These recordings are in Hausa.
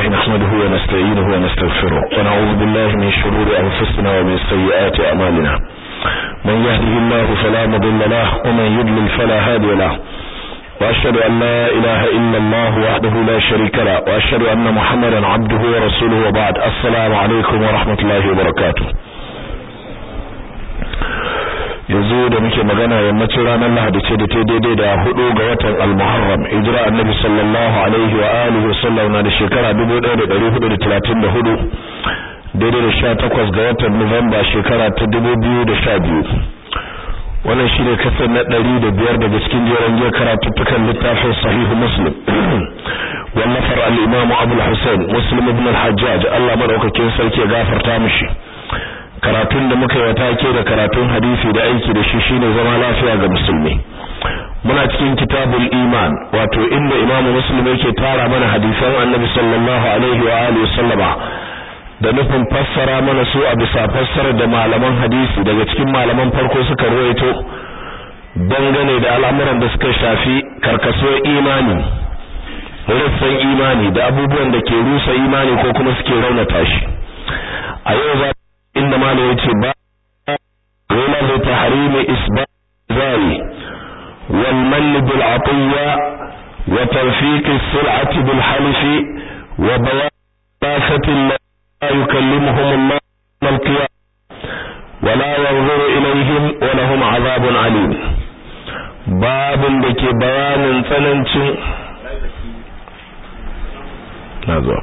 لله نحمده ونستعينه ونستغفره ونعوذ بالله من شرور أنفسنا ومن سيئات أعمالنا من يهده الله فلا مضل له ومن يضلل فلا هادي له وأشهد أن لا إله إلا الله وحده لا شريك له وأشهد أن محمدا عبده ورسوله وبعد السلام عليكم ورحمة الله وبركاته yanzu da muke magana yammacin ranar Lahadi ce da ta daidai da hudu ga watan Al-Muharram hijira Annabi sallallahu alaihi wa alihi wasallam na da shekara 1434 daidai da 18 ga watan Nuwamba shekara ta 2012 wannan shine kasar na 105 daga cikin jeron jiya karatuttukan littafin Sahih Muslim wallafar al-Imam Abu al-Husayn Muslim ibn al-Hajjaj Allah madaukakin sarki ya gafarta mishi karatun da muka yi take da karatun hadisi da aiki da shi shine zama lafiya ga musulmi muna cikin kitabul iman wato inda imamu muslim yake tara mana hadisan annabi sallallahu alaihi wa alihi sallama da nufin fassara mana su a bisa fassarar da malaman hadisi daga cikin malaman farko suka ruwaito dangane da al'amuran da suka shafi karkasuwar imani rassan imani da abubuwan da ke rusa imani ko kuma suke raunata shi a yau za inda malam yace ba wala li tahrimi isbat zari wal man bil atiya wa tawfiq as-sil'ati bil halif wa bayan la yukallimuhum Allah al qiyam ولا ينظر إليهم ولهم عذاب عليم babin da ke bayanin tsanancin nazo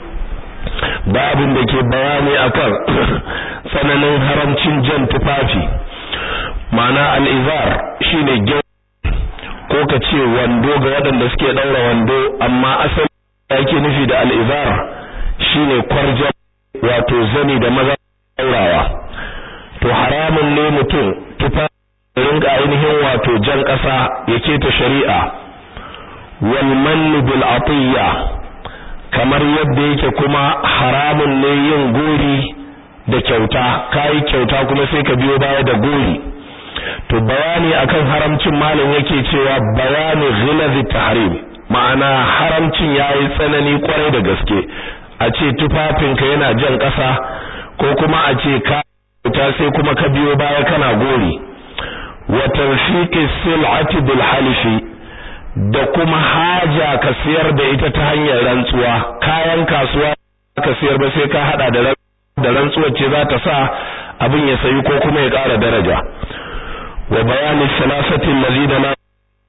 babin da ke bayani akan tsananin haramcin jan tufafi ma'ana al'izar shine gyau ko ka ce wando ga waɗanda suke ɗaura wando amma asali yake nufi da al'izar shine kwarjan wato zani da maza ɗaurawa to haramun ne mutum tufafi rinka ainihin wato jan ƙasa ya keta shari'a wal manni bil atiyya kamar yadda yake kuma haramun ne yin gori da kyauta kai kyauta kuma sai ka biyo baya da gori to bayani akan haramcin malam yake cewa bayani ghilazi tahrim ma'ana haramcin yayi tsanani kwarai da gaske a ce tufafinka yana jan ƙasa ko kuma a ce ka kyauta sai kuma ka biyo baya kana gori wa tanfiqi sil'ati bil halifi da kuma haja ka siyar da ita ta hanyar rantsuwa kayan kasuwa ka siyar ba sai ka hada da da rantsuwar ce za ta sa abin ya sayi ko kuma ya ƙara daraja wa bayani salasati allazina la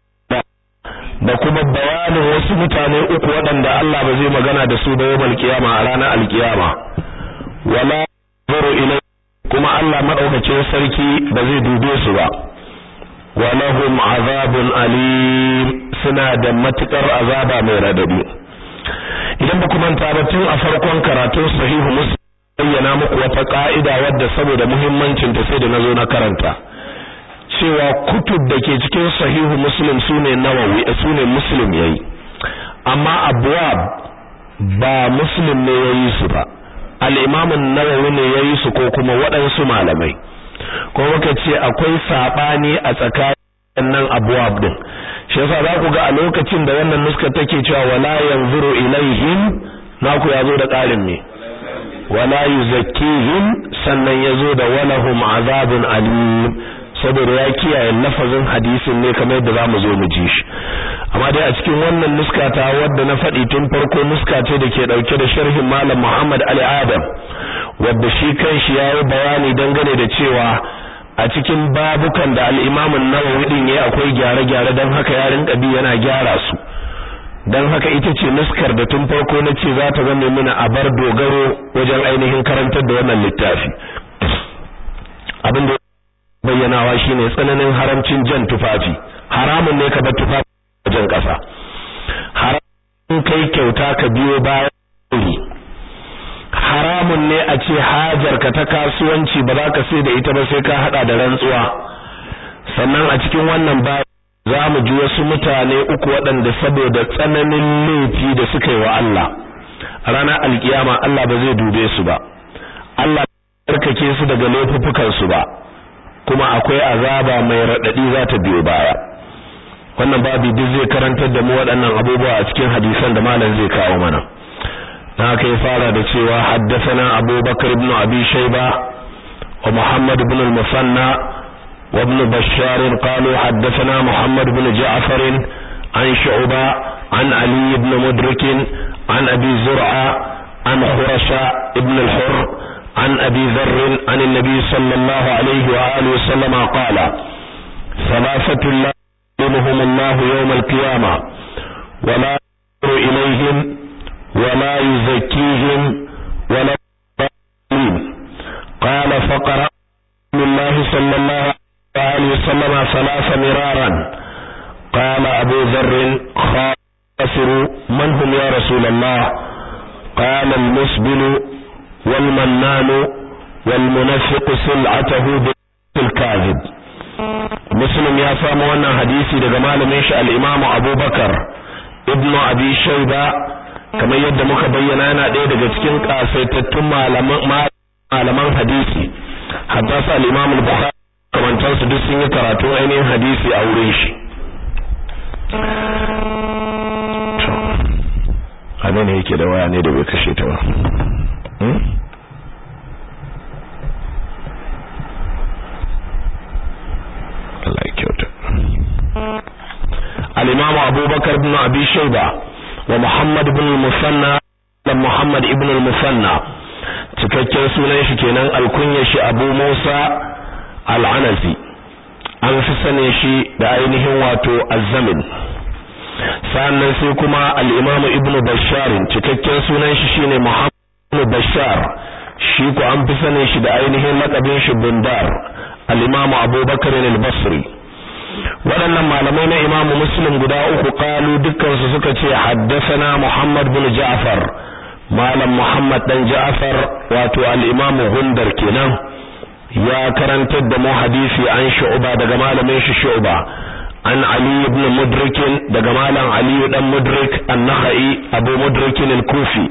da kuma bayanin wasu mutane uku waɗanda Allah ba zai magana da su ba yawmal qiyama a ranar alkiyama wala zuru ilai kuma Allah madaukakin sarki ba zai dube su ba walahum azabun alim suna da matukar azaba mai radadi idan ba kuma ba tun a farkon karatun sahihu muslim bayyana muku wata ka'ida wadda saboda muhimmancin ta sai da nazo na karanta cewa kutub da ke cikin sahihu muslim sune nawawi sune muslim yayi amma abwab ba muslim ne yayi su ba al-imam an-nawawi ne yayi su ko kuma waɗansu malamai ko muka ce akwai sabani a tsakanin nan abwab din shi yasa za ku ga a lokacin da wannan nuska take cewa wala yanzuru ilaihim naku yazo da ƙarin me wala yuzakkihim sannan yazo da walahum azabun alim saboda ya kiyaye lafazin hadisin ne kamar yadda zamu zo mu ji shi amma dai a cikin wannan nuska ta wadda na faɗi tun farko nuska ce da ke ɗauke da sharhin malam Muhammad Ali Adam wadda shi kanshi yayi bayani dangane da cewa a cikin babukan da al-Imam an-Nawawi din yayi akwai gyare-gyare dan haka ya rinka bi yana gyara su dan haka ita ce nuskar da tun farko na ce za ta zama mana abar dogaro wajen ainihin karantar da wannan littafi abin da bayyanawa shine tsananin haramcin jan tufafi haramun ne ka bar tufafi wajen kasa haramun kai kyauta ka biyo bayan haramun ne a ce hajarka ta kasuwanci ba za ka sai da ita ba sai ka hada da rantsuwa sannan a cikin wannan ba za mu ji wasu mutane uku waɗanda saboda tsananin laifi da suka yi wa Allah a ranar alkiyama Allah ba zai dube su ba Allah ba tsarkake su daga laifuffukan su ba kuma akwai azaba mai raɗaɗi za ta biyo baya wannan babu duk zai karantar da mu waɗannan abubuwa a cikin hadisan da malam zai kawo mana haka ya fara da cewa haddathana abubakar ibn abi shayba wa muhammad ibn al-musanna wa ibn bashar qalu haddathana muhammad ibn ja'far an shu'ba an ali ibn mudrik an abi zur'a an khurasha ibn al-hurr an abi dharr an an-nabi sallallahu alayhi wa alihi wa sallam qala ثلاثة لا يظلمهم الله يوم القيامة ولا ينظر إليهم ولا يزكيهم ولا يظلمين قال فقرأ رسول الله صلى الله عليه وسلم ثلاث مرارا قال أبو ذر خاسروا من هم يا رسول الله قال المسبل والمنان والمنفق سلعته بالكاذب muslim ya samu wannan hadisi daga malamin shi al-imamu abubakar ibnu abi shayba kamar yadda muka bayyana yana ɗaya daga cikin kasaitattun malaman malaman hadisi haddasa al-imamu al-bukhari kamantan su duk sun yi karatu ainihin hadisi a wurin shi to ne yake da waya ne da bai kashe ta ba Allah ya kyauta al-imam abubakar ibn abi shayba wa muhammad ibn al-musanna da muhammad ibn al-musanna cikakken sunan shi kenan alkunya shi abu musa al-anazi an fi sane shi da ainihin wato az-zamin sannan sai kuma al-imam ibn bashar cikakken sunan shi shine muhammad ibn bashar shi ko an fi sane shi da ainihin lakabin shi bundar al-imamu abubakar al-basri waɗannan malamai na imamu muslim guda uku kalu dukkansu suka ce haddasana muhammad bin ja'far malam muhammad dan ja'far wato al-imamu gundar kenan ya karantar da mu hadisi an shu'ba daga malamin shi shu'ba an ali ibn mudrik daga malam ali dan mudrik an-nakhai abu mudrik al-kufi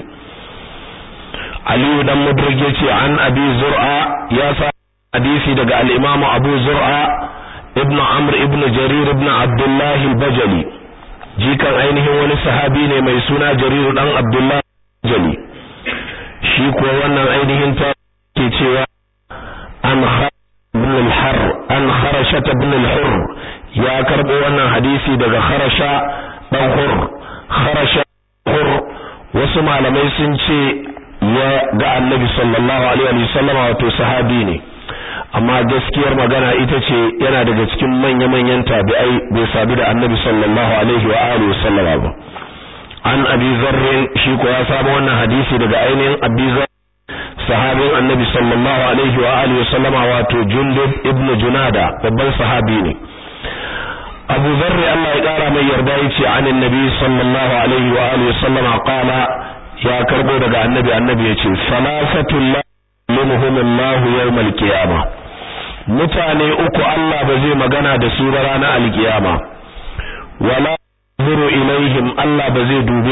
ali dan mudrik yace an abi zur'a ya sa hadisi daga al-Imam Abu Zur'a ibn Amr ibn Jarir ibn Abdullah al-Bajali jikan ainihin wani sahabi ne mai suna Jarir dan Abdullah al-Bajali shi kuwa wannan ainihin ta ke cewa an ibn al-Har an Kharasha ibn al-Hurr ya karbo wannan hadisi daga Kharasha dan Hurr Kharasha Hurr wasu malamai sun ce ya ga Annabi sallallahu alaihi wasallam wato sahabi ne amma gaskiyar magana ita ce yana daga cikin manya-manyan tabi'ai bai sadu da annabi sallallahu alaihi wa alihi sallama ba an abi zarrin shi ko ya samu wannan hadisi daga ainihin abi sahabin annabi sallallahu alaihi wa alihi sallama wato jundub ibnu junada babban sahabi ne abu zarri Allah ya kara mai yarda yace anin nabi sallallahu alaihi wa alihi sallama qala ya karbo daga annabi annabi yace salasatul yulmuhumullahu yawmal qiyama mutane uku Allah ba zai magana da su ba ranar alkiyama wala zuru ilaihim Allah ba zai dube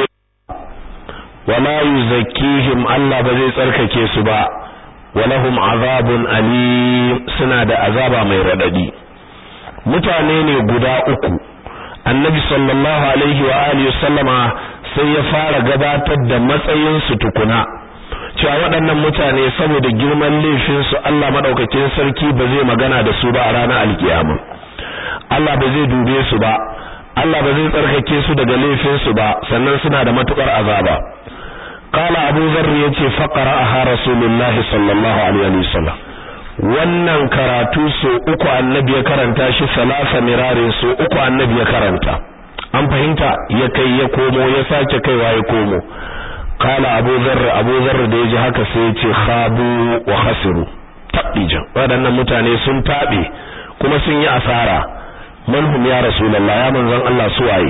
wala yuzakkihim Allah ba zai tsarkake su ba walahum azabun alim suna da azaba mai radadi mutane ne guda uku annabi sallallahu alaihi wa alihi sallama sai ya fara gabatar da matsayin su tukuna cewa waɗannan mutane saboda girman laifinsu Allah maɗaukakin sarki ba zai magana da su ba a ranar alkiyama Allah ba zai dube su ba Allah ba zai tsarkake su daga laifinsu ba sannan suna da matukar azaba qala abu zarr yace faqara aha rasulullahi sallallahu alaihi wasallam wannan karatu so uku annabi ya karanta shi salasa mirarin so uku annabi ya karanta an fahimta ya kai ya komo ya sake kaiwa ya komo kala abu zarra abu zarra da ya ji haka sai ya ce khabu wa khasiru tabbijan waɗannan mutane sun taɓe kuma sun yi asara manhum ya rasulullah ya manzon Allah suwaye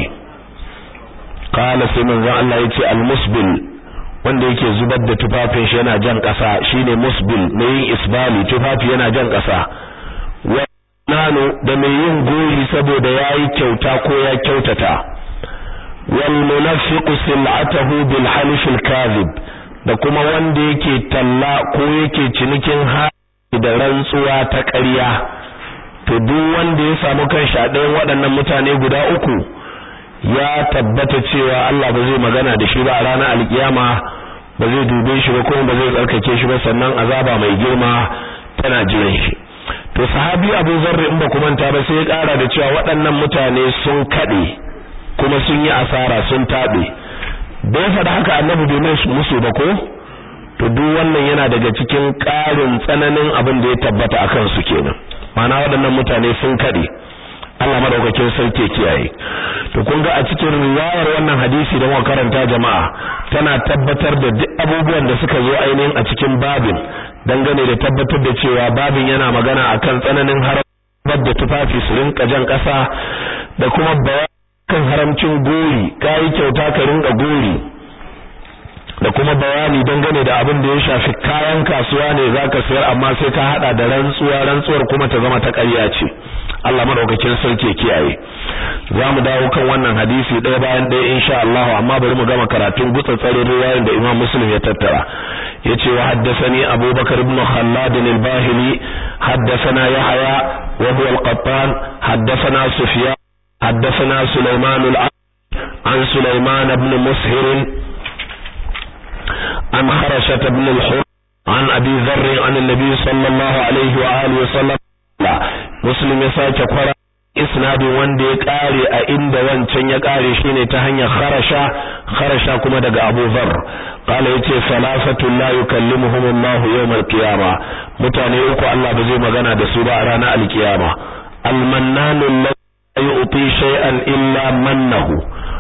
kala sai manzon Allah ya ce almusbil wanda yake zubar da tufafin shi yana jan ƙasa shine musbil mai yin isbali tufafi yana jan ƙasa wa nano da mai yin gori saboda yayi kyauta ko ya kyautata والمنفق سلعته بالحلف الكاذب da kuma wanda yake talla ko yake cinikin haɗi da rantsuwa ta ƙarya to duk wanda ya samu kanshi a ɗayan waɗannan mutane guda uku ya tabbata cewa Allah ba zai magana da shi ba a ranar alkiyama ba zai dube shi ba kuma ba zai tsarkake shi ba sannan azaba mai girma tana jiran shi to sahabi Abu Zarr in ba ku manta ba sai ya kara da cewa waɗannan mutane sun kade kuma sun yi asara sun tabe da ya faɗa haka annabi bai mai musu ba ko to duk wannan yana daga cikin ƙarin tsananin abin da ya tabbata akan su kenan ma'ana waɗannan mutane sun kade Allah madaukakin sarki kiyaye to kun ga a cikin riwayar wannan hadisi da muka karanta jama'a tana tabbatar da duk abubuwan da suka zo ainihin a cikin babin dangane da tabbatar da cewa babin yana magana akan tsananin haramar da tufafi su rinka jan ƙasa da kuma kan haramcin gori kai kyauta ka rinka gori da kuma bayani dangane da abin da ya shafi kayan kasuwa ne zaka sayar amma sai ka hada da rantsuwa rantsuwar kuma ta zama ta ƙarya ce Allah madaukakin sarki kiyaye zamu dawo kan wannan hadisi ɗaya bayan ɗaya insha Allah amma bari mu gama karatun gutsatsare riwayoyin da Imam Muslim ya tattara yace wa haddathani Abu Bakar ibn Khallad al-Bahili haddathana Yahya wa huwa al-Qattan haddathana Sufyan haddathana Sulaiman al-An Sulaiman ibn Mushir عن خرشة بن الحر عن أبي ذر عن النبي صلى الله عليه وآله وسلم مسلم يساك قرأ isnadin wanda ya kare a inda wancan ya kare shine ta hanyar kharasha kharasha kuma daga Abu Dharr qala yace salasatu la yukallimuhum Allah yawm al-qiyama mutane uku Allah ba zai magana da su ba a ranar al-qiyama al-mannanu la yu'ti shay'an illa mannahu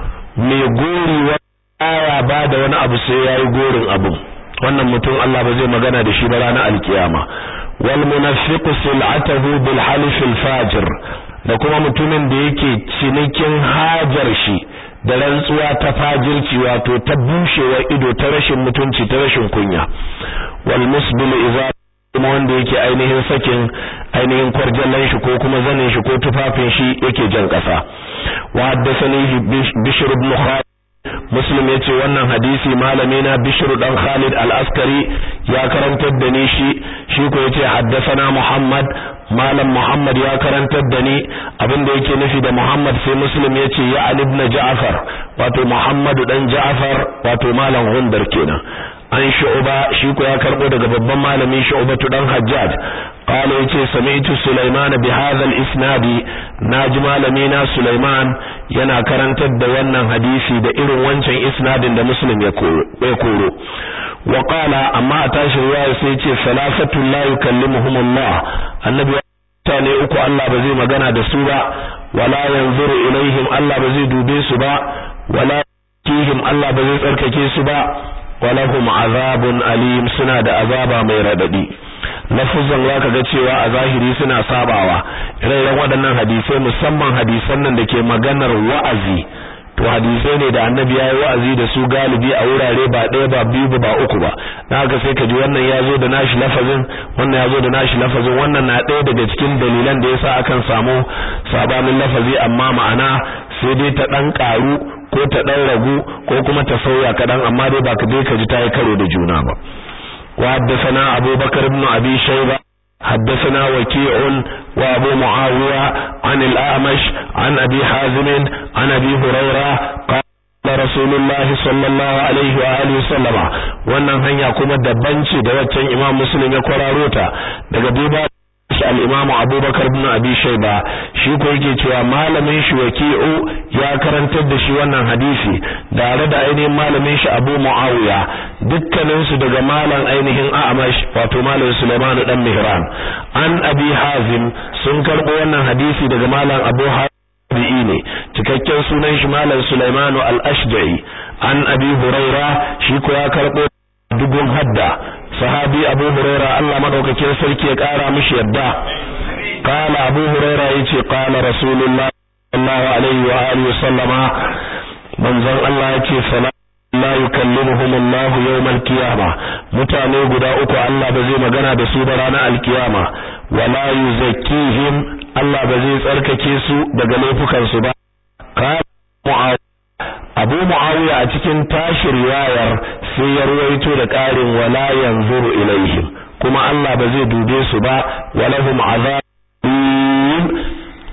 mai gori wa aya ba da wani abu sai yayi gorin abu wannan mutum Allah ba zai magana da shi ba ranar al-qiyama wal munafiqu sil'atahu bil halif al-fajir da kuma mutumin da yake cinikin hajar shi da rantsuwa ta fajirci wato ta bushewar ido ta rashin mutunci ta rashin kunya wal musbil idza kuma wanda yake ainihin sakin ainihin kwarjallan shi ko kuma zanin shi ko tufafin shi yake jan kasa wa haddathani bishr ibn khalid muslim yace wannan hadisi malami na bishr dan khalid al-askari ya karantar da ni shi shi ko yace haddathana muhammad malam Muhammad ya karantar da ni abinda yake nufi da Muhammad sai Muslim yace ya Ali ibn Ja'far wato Muhammadu dan Ja'far wato malam Hundar kenan an shu'ba shi ko ya karbo daga babban malami shu'batu dan Hajjaj qala yace sami'tu Sulaiman bi hadha al-isnad naji malami na Sulaiman yana karantar da wannan hadisi da irin wancan isnadin da Muslim ya koro wa qala amma a tashi riwaya sai yace salafatu la yukallimuhumullah annabi mutane uku Allah ba zai magana da su ba wala yanzuru ilaihim Allah ba zai dube su ba wala kihim Allah ba zai tsarkake su ba walahum azabun alim suna da azaba mai radadi lafuzan zaka ga cewa a zahiri suna sabawa ire-iren waɗannan hadisai musamman hadisan nan da ke maganar wa'azi to hadisai ne da annabi ya yi wa'azi da su galibi a wurare ba ɗaya ba biyu ba uku ba na haka sai ka ji wannan ya zo da nashi lafazin wannan ya zo da nashi lafazin wannan na ɗaya daga cikin dalilan da yasa akan samu sabanin lafazi amma ma'ana sai dai ta ɗan ƙaru ko ta ɗan ragu ko kuma ta sauya kaɗan amma dai ba ka dai ka ji ta yi karo da juna ba wa haddasana abubakar ibn abi shayba حدثنا وكيع وابو معاوية عن الأعمش عن أبي حازم عن أبي هريرة قال رسول الله صلى الله عليه وآله وسلم wannan hanya kuma daban ce da waccan imam muslim ya kwararo ta daga duba al-imam abubakar ibn abi shayba shi ko yake cewa malamin shi waki'u ya karantar da shi wannan hadisi tare da ainihin malamin shi abu muawiya dukkanin su daga malam ainihin a'mash wato malam sulaiman dan mihran an abi hazim sun karbo wannan hadisi daga malam abu tabi'i ne cikakken sunan shi malam Sulaiman al-Ashja'i an Abi Huraira shi ko ya karbo dugun hadda sahabi Abu Huraira Allah madaukakin sarki ya kara mishi yadda qala Abu Huraira yace qala Rasulullah sallallahu alaihi wa alihi sallama manzon Allah yace sala la yukallimuhum Allah yawm al-qiyamah mutane guda uku Allah ba zai magana da su ba ranar al-qiyama wala yuzakkihim Allah ba zai tsarkake su daga laifukansu ba Abu Muawiya a cikin tashi riwayar sai ya ruwaito da ƙarin wala yanzuru ilaihim kuma Allah ba zai dube su ba walahum azabun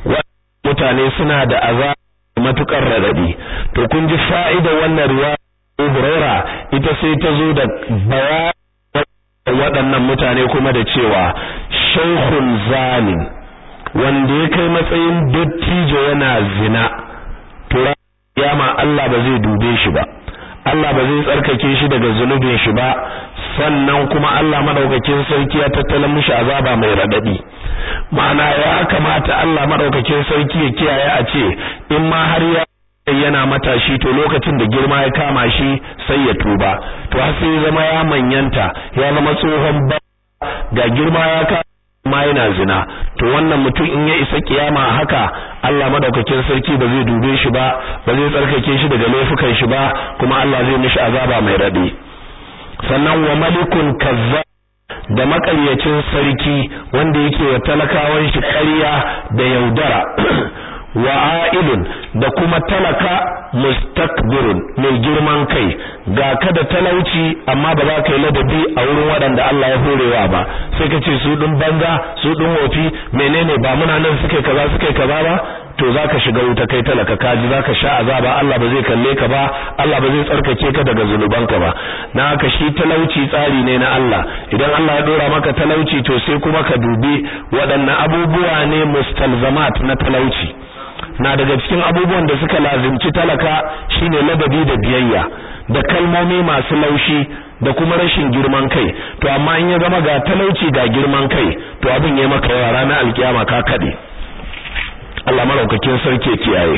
mutane suna da azab matukar radadi to kun ji fa'ida wannan riwaya Huraira ita sai ta zo da bayanin waɗannan mutane kuma da cewa shaykhun zalim wanda ya kai matsayin dattijo yana zina to yama Allah ba zai dube shi ba Allah ba zai tsarkake shi daga zunubin shi ba sannan kuma Allah madaukakin sarki ya tattala mishi azaba mai radadi ma'ana ya kamata Allah madaukakin sarki ya kiyaye a ce in ma har ya yana matashi to lokacin da girma ya kama shi sai ya tuba to har sai zama ya manyanta ya zama tsohon ba ga girma ya kama ma yana zina to wannan mutum in ya isa kiyama haka Allah madaukakin sarki ba zai dube shi ba ba zai tsarkake shi daga laifukan shi ba kuma Allah zai mishi azaba mai radi sannan wa malikun kazza da makaryacin sarki wanda yake wa talakawan shi ƙarya da yaudara wa ailun da kuma talaka mustakbirun mai girman kai ga ka da talauci amma ba za ka yi ladabi a wurin waɗanda Allah ya horewa ba sai ka ce su ɗin banza su ɗin wofi menene ba muna nan suke kaza suke kaza ba to za ka shiga wuta kai talaka kaji za ka sha azaba Allah ba zai kalle ka ba Allah ba zai tsarkake ka daga zunubanka ba na haka shi talauci tsari ne na Allah idan Allah ya dora maka talauci to sai kuma ka dubi waɗannan abubuwa ne mustalzamat na talauci na daga cikin abubuwan da suka lazimci talaka shine ladabi da biyayya da kalmomi masu laushi da kuma rashin girman kai to amma in ya zama ga talauci ga girman kai to abin ya maka yawa ranar alkiyama ka kade Allah malaukakin sarki kiyaye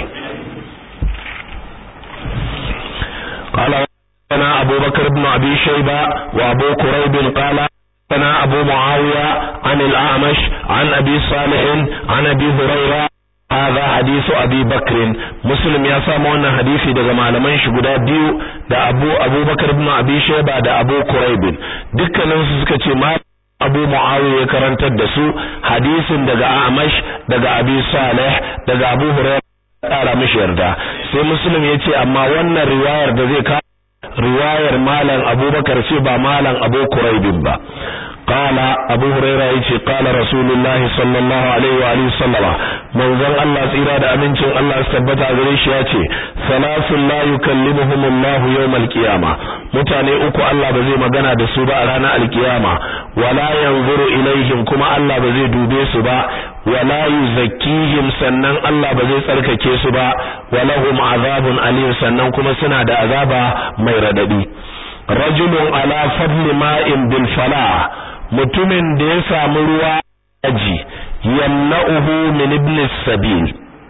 قال أنا أبو بكر بن أبي شيبة وأبو كريب قال أنا أبو معاوية عن الأعمش عن أبي صالح عن أبي هريرة هذا حديث أبي بكر مسلم يا سامو wannan hadisi daga malaman shi guda biyu da Abu Abubakar ibn Abi Shayba da Abu Quraib dukkanin su suka ce ma Abu Muawiya ya karantar da su hadisin daga Amash daga Abi Saleh daga Abu Hurairah tsara mishi yarda sai Muslim ya ce amma wannan riwayar da zai ka riwayar malam Abubakar ce ba malam Abu Quraib ba قال أبو هريرة يتي قال رسول الله صلى الله عليه وآله وسلم من ذن الله سيرا دا أمنشن الله استبت أغريش يتي ثلاث لا يكلمهم الله يوم القيامة متاني أكو الله بزي مغانا دا سوبا رانا القيامة ولا ينظر إليهم كما الله بزي دوبي سبا ولا يزكيهم سنن الله بزي سرككي سبا ولهم عذاب أليم سنن كما سنا دا عذابا ميرددي رجل على فضل ماء بالفلاح mutumin da ya samu ruwa aji yamna'uhu min ibn sabil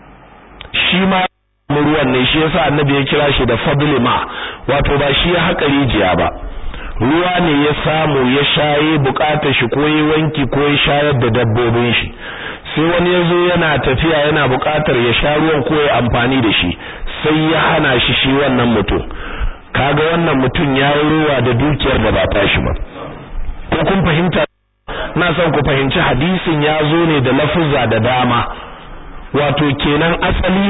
shi ma ruwan ne shi yasa annabi ya kira shi da fadli ma wato ba shi ya haƙa rijiya ba ruwa ne ya samu ya shaye bukatar shi ko ya wanki ko ya shayar da dabbobin shi sai wani ya zo yana tafiya yana bukatar ya sha ruwan ko ya amfani da shi sai ya hana shi shi wannan mutum kaga wannan mutum ya yi ruwa da dukiyar da ba tashi ba ko kun fahimta na son ku fahimci hadisin ya zo ne da lafuzza da dama wato kenan asali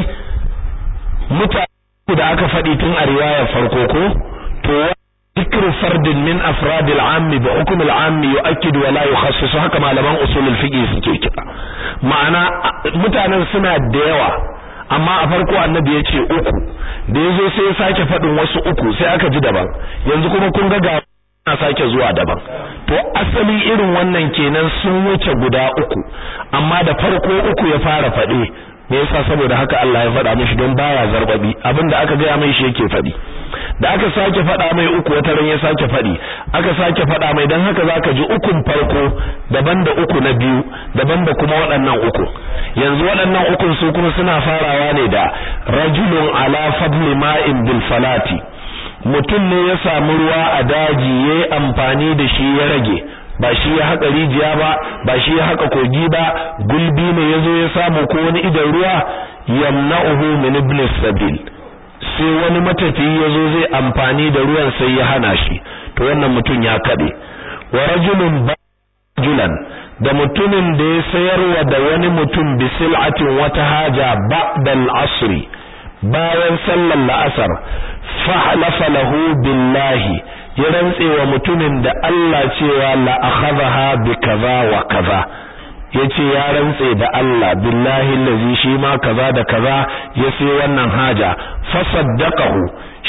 mutane da aka faɗi tun a riwayar farko ko to ذكر فرد من أفراد العام بحكم العام يؤكد ولا يخصص haka malaman usulul fiqh suke kira ma'ana mutanen suna da yawa amma a farko annabi ya ce uku da yazo sai ya sake faɗin wasu uku sai aka ji daban yanzu kuma kun ga ga na sake zuwa daban to asali irin wannan kenan sun wuce guda uku amma da farko uku ya fara faɗe me yasa saboda haka Allah ya faɗa mishi don baya zarbabi abinda aka gaya mai shi yake faɗi da aka sake faɗa mai uku wata ran ya sake faɗi aka sake faɗa mai dan haka zaka ji ukun farko daban da uku na biyu daban da kuma waɗannan uku yanzu waɗannan ukun su kuma suna farawa ne da rajulun ala fadli ma'in bil falati mutum ne ya samu ruwa a daji yayi amfani da shi ya rage ba shi ya haka rijiya ba ba shi ya haka kogi ba gulbi ne yazo ya samu ko wani idan ruwa yamna'uhu min ibn sabil sai wani matafiyi yazo zai amfani da ruwan sai ya hana shi to wannan mutum ya kade wa rajulun bajulan da mutumin da ya sayarwa da wani mutum bi sil'atin wata haja ba'da al-asr bayan sallar la'asar fa halafa lahu billahi ya rantse wa mutumin da Allah cewa la akhadha bi kaza wa kaza yace ya rantse da Allah billahi allazi shi ma kaza da kaza ya sai wannan haja fa saddaqahu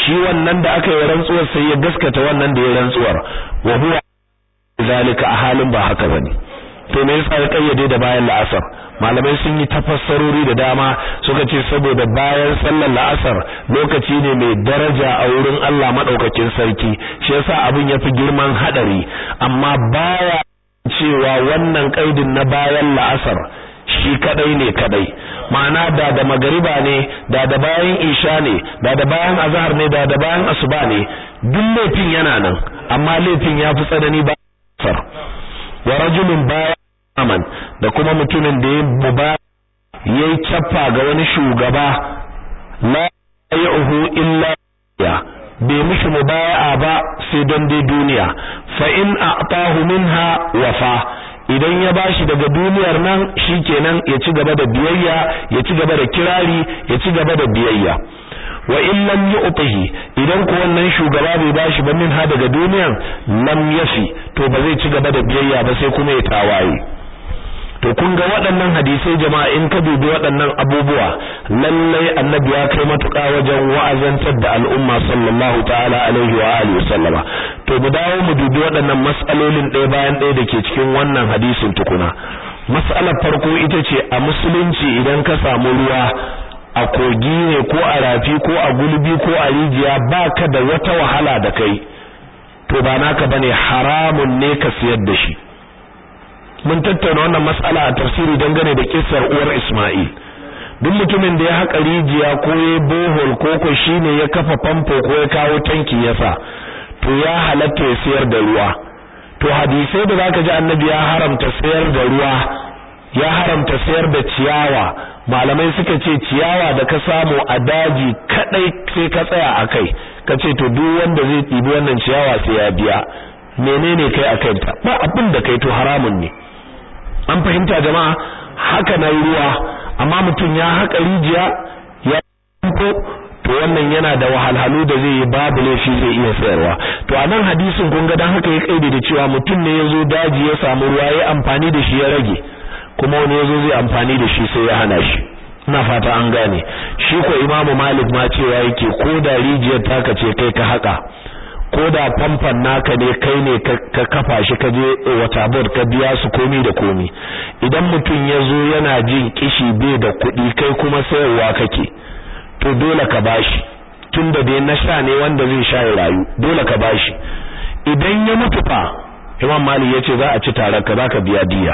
shi wannan da aka yi rantsuwar sai ya gaskata wannan da ya rantsuwar wa huwa zalika a halin ba haka bane to me yasa ya kayyade da bayan la'asar malamai sun yi tafassarori da dama suka ce saboda bayan sallar la'asar lokaci ne mai daraja a wurin Allah madaukakin sarki shi yasa abin yafi girman hadari amma baya cewa wannan kaidin na bayan la'asar shi kadai ne kadai ma'ana da da magariba ne da da bayan isha ne da da bayan azhar ne da da bayan asuba ne duk laifin yana nan amma laifin ya fi tsanani ba asar wa rajulun bayan aman da kuma mutumin da ya muba yayi cappa ga wani shugaba la yuhu illa ya bai mishi mubaya'a ba sai don dai duniya fa in a'tahu minha wafa idan ya bashi daga duniyar nan shikenan ya ci gaba da biyayya ya ci gaba da kirari ya ci gaba da biyayya wa in lam yu'tihi idan ko wannan shugaba bai bashi ba min ha daga duniyan lam yafi to ba zai ci gaba da biyayya ba sai kuma ya tawaye to kun ga waɗannan hadisai jama'a in ka dubi waɗannan abubuwa lallai annabi ya kai matuƙa wajen wa'azantar da al'umma sallallahu ta'ala alaihi wa alihi sallama to mu dawo mu dubi waɗannan mas'alolin ɗaya bayan ɗaya da ke cikin wannan hadisin tukuna mas'alar farko ita ce a musulunci idan ka samu ruwa a kogi ne ko a rafi ko a gulbi ko a rijiya baka da wata wahala da kai to ba naka bane haramun ne ka siyar da shi mun tattauna wannan mas'ala a tafsiri dangane da kissar uwar Isma'il duk mutumin da ya haƙa rijiya ko ya bohol ko ko shine ya kafa famfo ko ya kawo tanki ya sa to ya halatta ya sayar da ruwa to hadisai da zaka ji annabi ya haramta sayar da ruwa ya haramta sayar da ciyawa malamai suka ce ciyawa da ka samu a daji kadai sai ka tsaya akai kace to duk wanda zai tsibi wannan ciyawa sai ya biya menene kai akai ta ba abin da kai to haramun ne an fahimta jama'a haka na ruwa amma mutum ya haka rijiya ya ko to wannan yana da wahalhalu da zai yi babu laifi zai iya sayarwa to a nan hadisin kun ga dan haka ya kaide da cewa mutum ne yazo daji ya samu ruwa ya amfani da shi ya rage kuma wani yazo zai amfani da shi sai ya hana shi ina fata an gane shi ko imamu malik ma cewa yake ko da rijiyar taka ce kai ka haka ko da famfan naka ne kai ne ka kafa shi ka je wata board ka biya su komi da komi idan mutum ya zo yana jin kishi bai da kuɗi kai kuma sayarwa kake to dole ka bashi tun da dai na sha ne wanda zai sha ya rayu dole ka bashi idan ya mutu fa imam malik ya ce za a ci tare ka za ka biya diya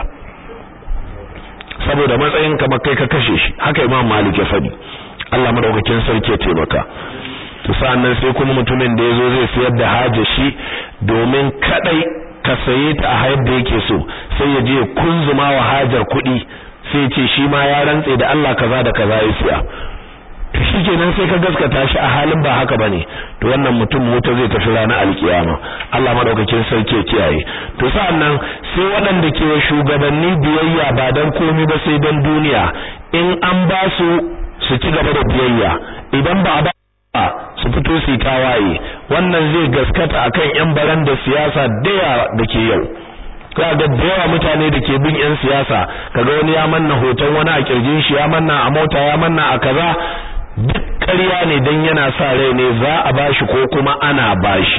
saboda matsayin kamar kai ka kashe shi haka imam malik ya faɗi Allah madaukakin sarki ya taimaka to sannan sai kuma mutumin da yazo zai sayar da haja shi domin kadai ka saye ta a hayar da yake so sai ya je kunzuma wa hajar kuɗi sai ce shi ma ya rantse da Allah kaza da kaza ya siya to shikenan sai ka gaskata shi a halin ba haka bane to wannan mutum wuta zai tafi ranar alkiyama Allah madaukakin sarki ya kiyaye to sa'annan sai waɗanda ke wa shugabanni biyayya ba dan komai ba sai dan duniya in an ba su su ci gaba da biyayya idan ba ba su fito su tawaye wannan zai gaskata akan yan baran da siyasa daya da ke yau kaga da yawa mutane da ke bin yan siyasa kaga wani ya manna hoton wani a kirjin shi ya manna a mota ya manna a kaza duk ƙarya ne dan yana sa rai ne za a bashi ko kuma ana bashi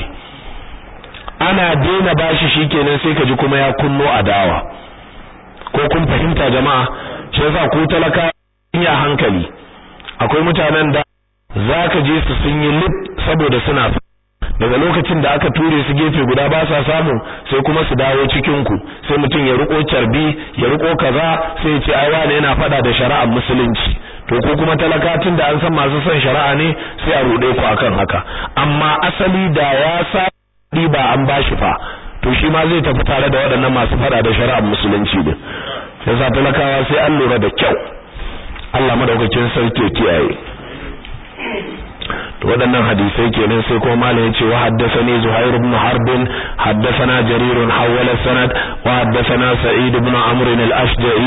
ana daina bashi shikenan sai ka ji kuma ya kunno adawa ko kun fahimta jama'a shi yasa ku talaka ya hankali akwai mutanen da zaka je su sun yi lip saboda suna daga lokacin da aka ture su gefe guda ba sa samu sai kuma su dawo cikin ku sai mutum ya riko carbi ya riko kaza sai ya ce ai wani yana fada da shari'ar musulunci to ko kuma talakatin da an san masu son shari'a ne sai a rude ku akan haka amma asali da ya sa ba an bashi fa to shi ma zai tafi tare da waɗannan masu fada da shari'ar musulunci din yasa talakawa sai an lura da kyau Allah madaukakin sarki kiyaye to waɗannan hadisai kenan sai kuma malam yace wa haddathani Zuhair ibn Harb haddathana Jarir hawala sanad wa haddathana Sa'id ibn Amr al-Ashja'i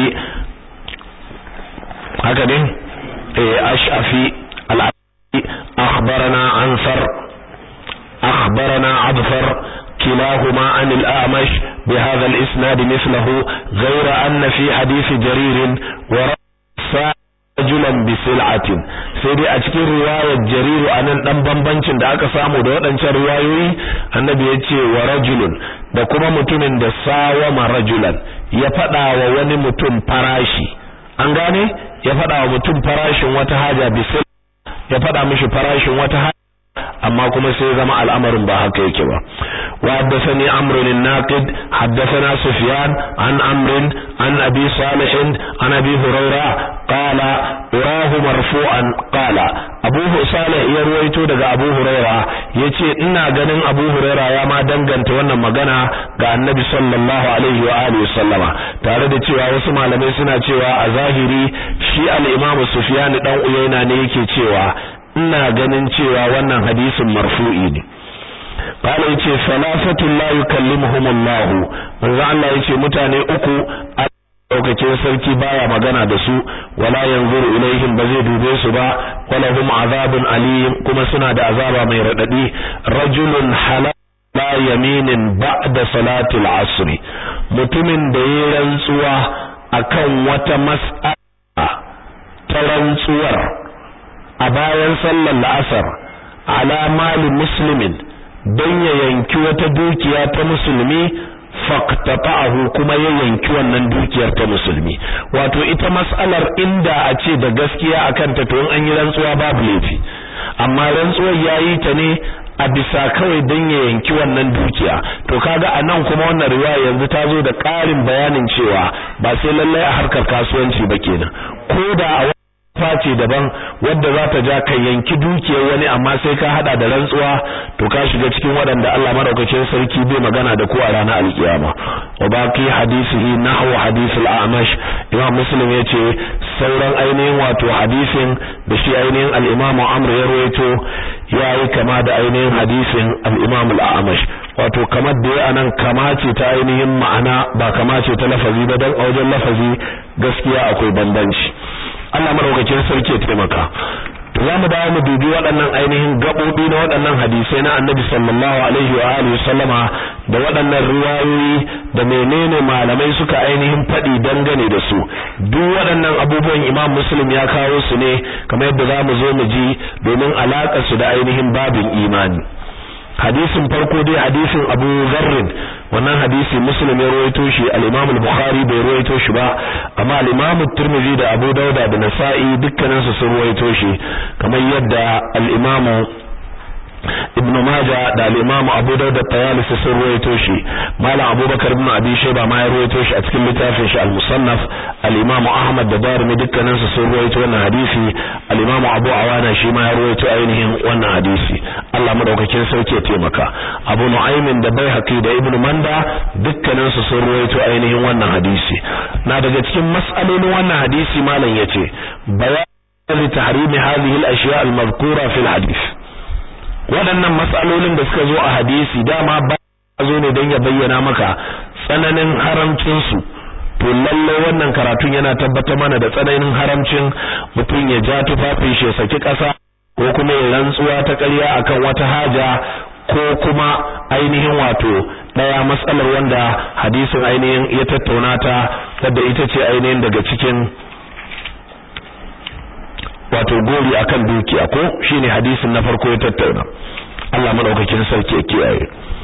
haka ne eh Ash'afi al-Ashja'i akhbarana Ansar akhbarana Abfar كلاهما عن الأعمش بهذا الإسناد مثله غير أن في حديث جرير ورأى رجل rajulan bi sil'atin sai dai a cikin riwayar jariru anan dan bambancin da aka samu da waɗancan riwayoyi annabi ya ce wa rajulun da kuma mutumin da sawama rajulan ya faɗa wa wani mutum farashi an gane ya faɗa wa mutum farashin wata haja bi ya faɗa mishi farashin wata haja amma kuma sai zama al'amarin ba haka yake ba wa haddathani amr bin naqid haddathana sufyan an amr an abi salih an abi hurayra qala urahu marfu'an qala abu salih ya ruwaito daga abu hurayra yace ina ganin abu hurayra ya ma danganta wannan magana ga annabi sallallahu alaihi wa alihi sallama tare da cewa wasu malamai suna cewa a zahiri shi al-imamu sufyan dan uyayna ne yake cewa ina ganin cewa wannan hadisin marfu'i ne qala yace salafatun la yukallimuhum Allah manzo Allah yace mutane uku daukakin sarki baya magana da su wala yanzuru ilaihim ba zai dube su ba wala hum azabun alim kuma suna da azaba mai radadi rajulun halal la yaminin ba'da salatil asr mutumin da yayin rantsuwa akan wata mas'ala ta rantsuwar a bayan sallar la'asar ala mali muslimin don ya yanki wata dukiya ta musulmi faqtata'ahu kuma ya yanki wannan dukiyar ta musulmi wato ita mas'alar inda a ce da gaskiya akan ta to an yi rantsuwa babu laifi amma rantsuwar yayi ta ne a bisa kawai don ya yanki wannan dukiya to kaga a nan kuma wannan riwaya yanzu ta zo da ƙarin bayanin cewa ba sai lallai a harkar kasuwanci ba kenan ko da a face daban wadda za ta ja ka yanki dukiyar wani amma sai ka hada da rantsuwa to ka shiga cikin waɗanda Allah madaukakin sarki bai magana da ku a ranar alkiyama wa baqi hadisihi nahwu hadisul a'mash imam muslim yace sauran ainihin wato hadisin da shi ainihin al-imam amr ya rawaito yayi kama da ainihin hadisin al-imam al-a'mash wato kamar da ya anan kama ce ta ainihin ma'ana ba kama ce ta lafazi ba dan a wajen lafazi gaskiya akwai bambanci Allah madaukakin sarki ya taimaka to za mu dawo mu dubi waɗannan ainihin gaɓoɓi na waɗannan hadisai na annabi sallallahu alaihi wa alihi sallama da waɗannan riwayoyi da menene malamai suka ainihin faɗi dangane da su duk waɗannan abubuwan imam muslim ya kawo su ne kamar yadda za mu zo mu ji domin alaƙar su da ainihin babin imani hadisin farko dai hadisin Abu Zarrin wannan hadisi Muslim ya rawaito shi al-Imam al-Bukhari bai rawaito shi ba amma al-Imam Tirmidhi da Abu Dauda da Nasa'i dukkanin su sun rawaito shi kamar yadda al-Imam Ibn Majah da al-Imam Abu Dawud at-Tayalisi sun ruwaito shi Malam Abubakar ibn Abi Shayba ma ya ruwaito shi a cikin littafin shi al-Musannaf al-Imam Ahmad da Darimi dukkanin su sun ruwaito wannan hadisi al-Imam Abu Awana shi ma ya ruwaito ainihin wannan hadisi Allah madaukakin sauke ya taimaka Abu Nu'aym da Baihaqi da Ibn Manda dukkanin su sun ruwaito ainihin wannan hadisi na daga cikin mas'alolin wannan hadisi malam yace bayan tahrimi hadhihi al-ashya' al-madhkura fi al-hadith waɗannan matsalolin da suka zo a hadisi dama ba zo ne don ya bayyana maka tsananin haramcinsu to lalle wannan karatun yana tabbatar mana da tsananin haramcin mutum ya ja tufafin shi ya saki ƙasa ko kuma ya rantsuwa ta ƙarya akan wata haja ko kuma ainihin wato ɗaya matsalar wanda hadisin ainihin ya tattauna ta wadda ita ce ainihin daga cikin wato gori akan dukiya ko shine hadisin na farko ya tattauna Allah madaukakin sarki ya kiyaye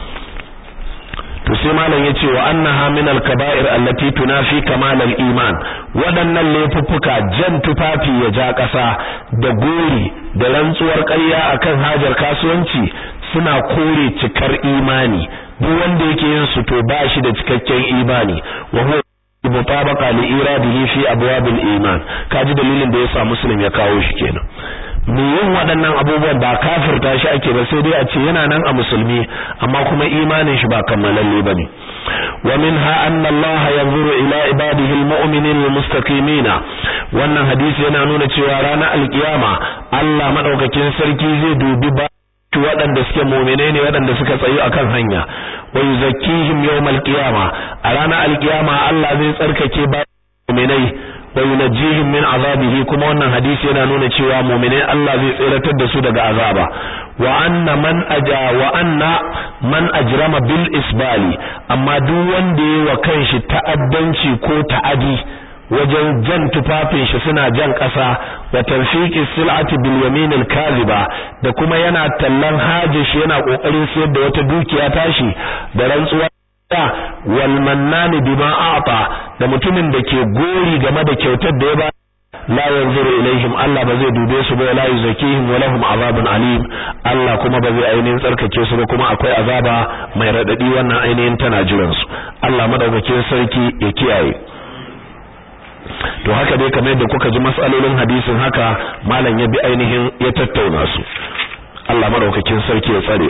to sai malam yace wa annaha min al-kaba'ir allati tunafi kamal al-iman wadannan laifuffuka jan tufafi ya ja ƙasa da gori da rantsuwar ƙarya akan hajar kasuwanci suna kore cikar imani duk wanda yake yin su to ba shi da cikakken imani wa huwa mutabaqa li iradihi fi abwab al-iman kaji dalilin da yasa muslim ya kawo shi kenan me yin waɗannan abubuwan ba kafirta shi ake ba sai dai a ce yana nan a musulmi amma kuma imanin shi ba kammalalle bane wa minha anna Allah yanzuru ila ibadihi al-mu'minin al-mustaqimin wannan hadisi yana nuna cewa ranar alkiyama Allah madaukakin sarki zai dubi ba waɗanda suke mu'minai ne waɗanda suka tsayu akan hanya wa yuzakkihim yawmal qiyama a ranar alkiyama Allah zai tsarkake ba mu'minai wa yunajjihim min azabihi kuma wannan hadisi yana nuna cewa mu'minai Allah zai tsiratar da su daga azaba wa anna man aja wa anna man ajrama bil isbali amma duk wanda yayi wa kanshi ta'addanci ko ta'adi wajen jan tufafin shi suna jan ƙasa wa tanfiqi sil'ati bil yamin al kadhiba da kuma yana tallan haji shi yana kokarin sayar da wata dukiya tashi da rantsuwa wal mannani bima a'ta da mutumin da ke gori game da kyautar da ya ba la yanzuru ilaihim Allah ba zai dube su ba la yuzakihim wa lahum azabun alim Allah kuma ba zai ainihin tsarkake su ba kuma akwai azaba mai radadi wannan ainihin tana jiran su Allah madaukakin sarki ya kiyaye to haka dai kamar yadda kuka ji masalolin hadisin haka malam ya bi ainihin ya tattauna su Allah madaukakin sarki ya tsare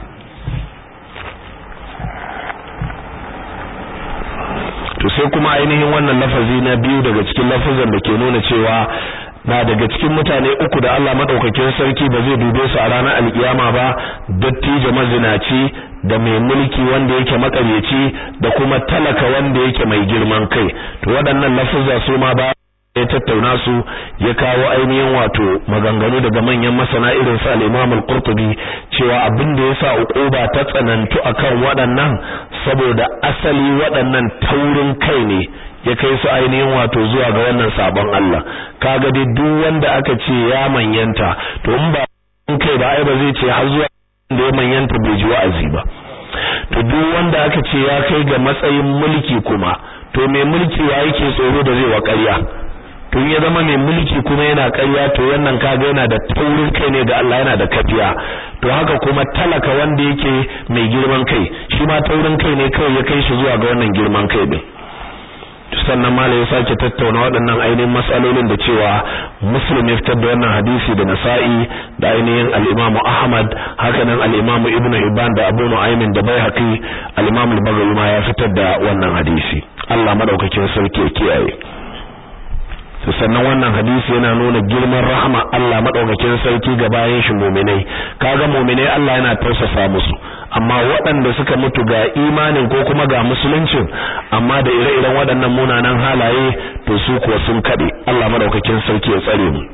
to sai kuma ainihin wannan lafazi na biyu daga cikin lafazan da ke nuna cewa na daga cikin mutane uku da Allah madaukakin sarki ba zai dube su a ranar alkiyama ba dattijo mazinaci da mai mulki wanda yake makaryaci da kuma talaka wanda yake mai girman kai to waɗannan lafazza su ma ba ya tattauna su ya kawo ainihin wato maganganu daga manyan masana irin su al-Imam al-Qurtubi cewa abin da yasa uquba ta tsanantu akan waɗannan saboda asali waɗannan taurin kai ne ya kai su ainihin wato zuwa ga wannan sabon Allah kaga dai duk wanda aka ce ya manyanta to in ba kai ba ai ba zai ce har zuwa da ya manyanta bai ji wa'azi ba to duk wanda aka ce ya kai ga matsayin mulki kuma to mai mulki wa yake tsoro da zai wa ƙarya tun ya zama mai mulki kuma yana ƙarya to wannan kaga yana da taurin kai ne ga Allah yana da kafiya to haka kuma talaka wanda yake mai girman kai shi ma taurin kai ne kawai ya kai shi zuwa ga wannan girman kai din sannan mala ya sake tattauna waɗannan ainihin matsalolin da cewa muslim ya fitar da wannan hadisi da nasa'i da ainihin al-imam ahmad haka nan al-imam ibnu hibban da abu nu'aymin da baihaqi al-imam al-bagawi ma ya fitar da wannan hadisi Allah madaukakin sarki ya kiyaye sannan wannan hadisi yana nuna girman rahama Allah madaukakin sarki ga bayan shi mu'minai kaga mu'minai Allah yana tausasa musu amma waɗanda suka mutu ga imanin ko kuma ga musuluncin amma da ire-iren waɗannan munanan halaye to su kuwa sun kade Allah madaukakin sarki ya tsare mu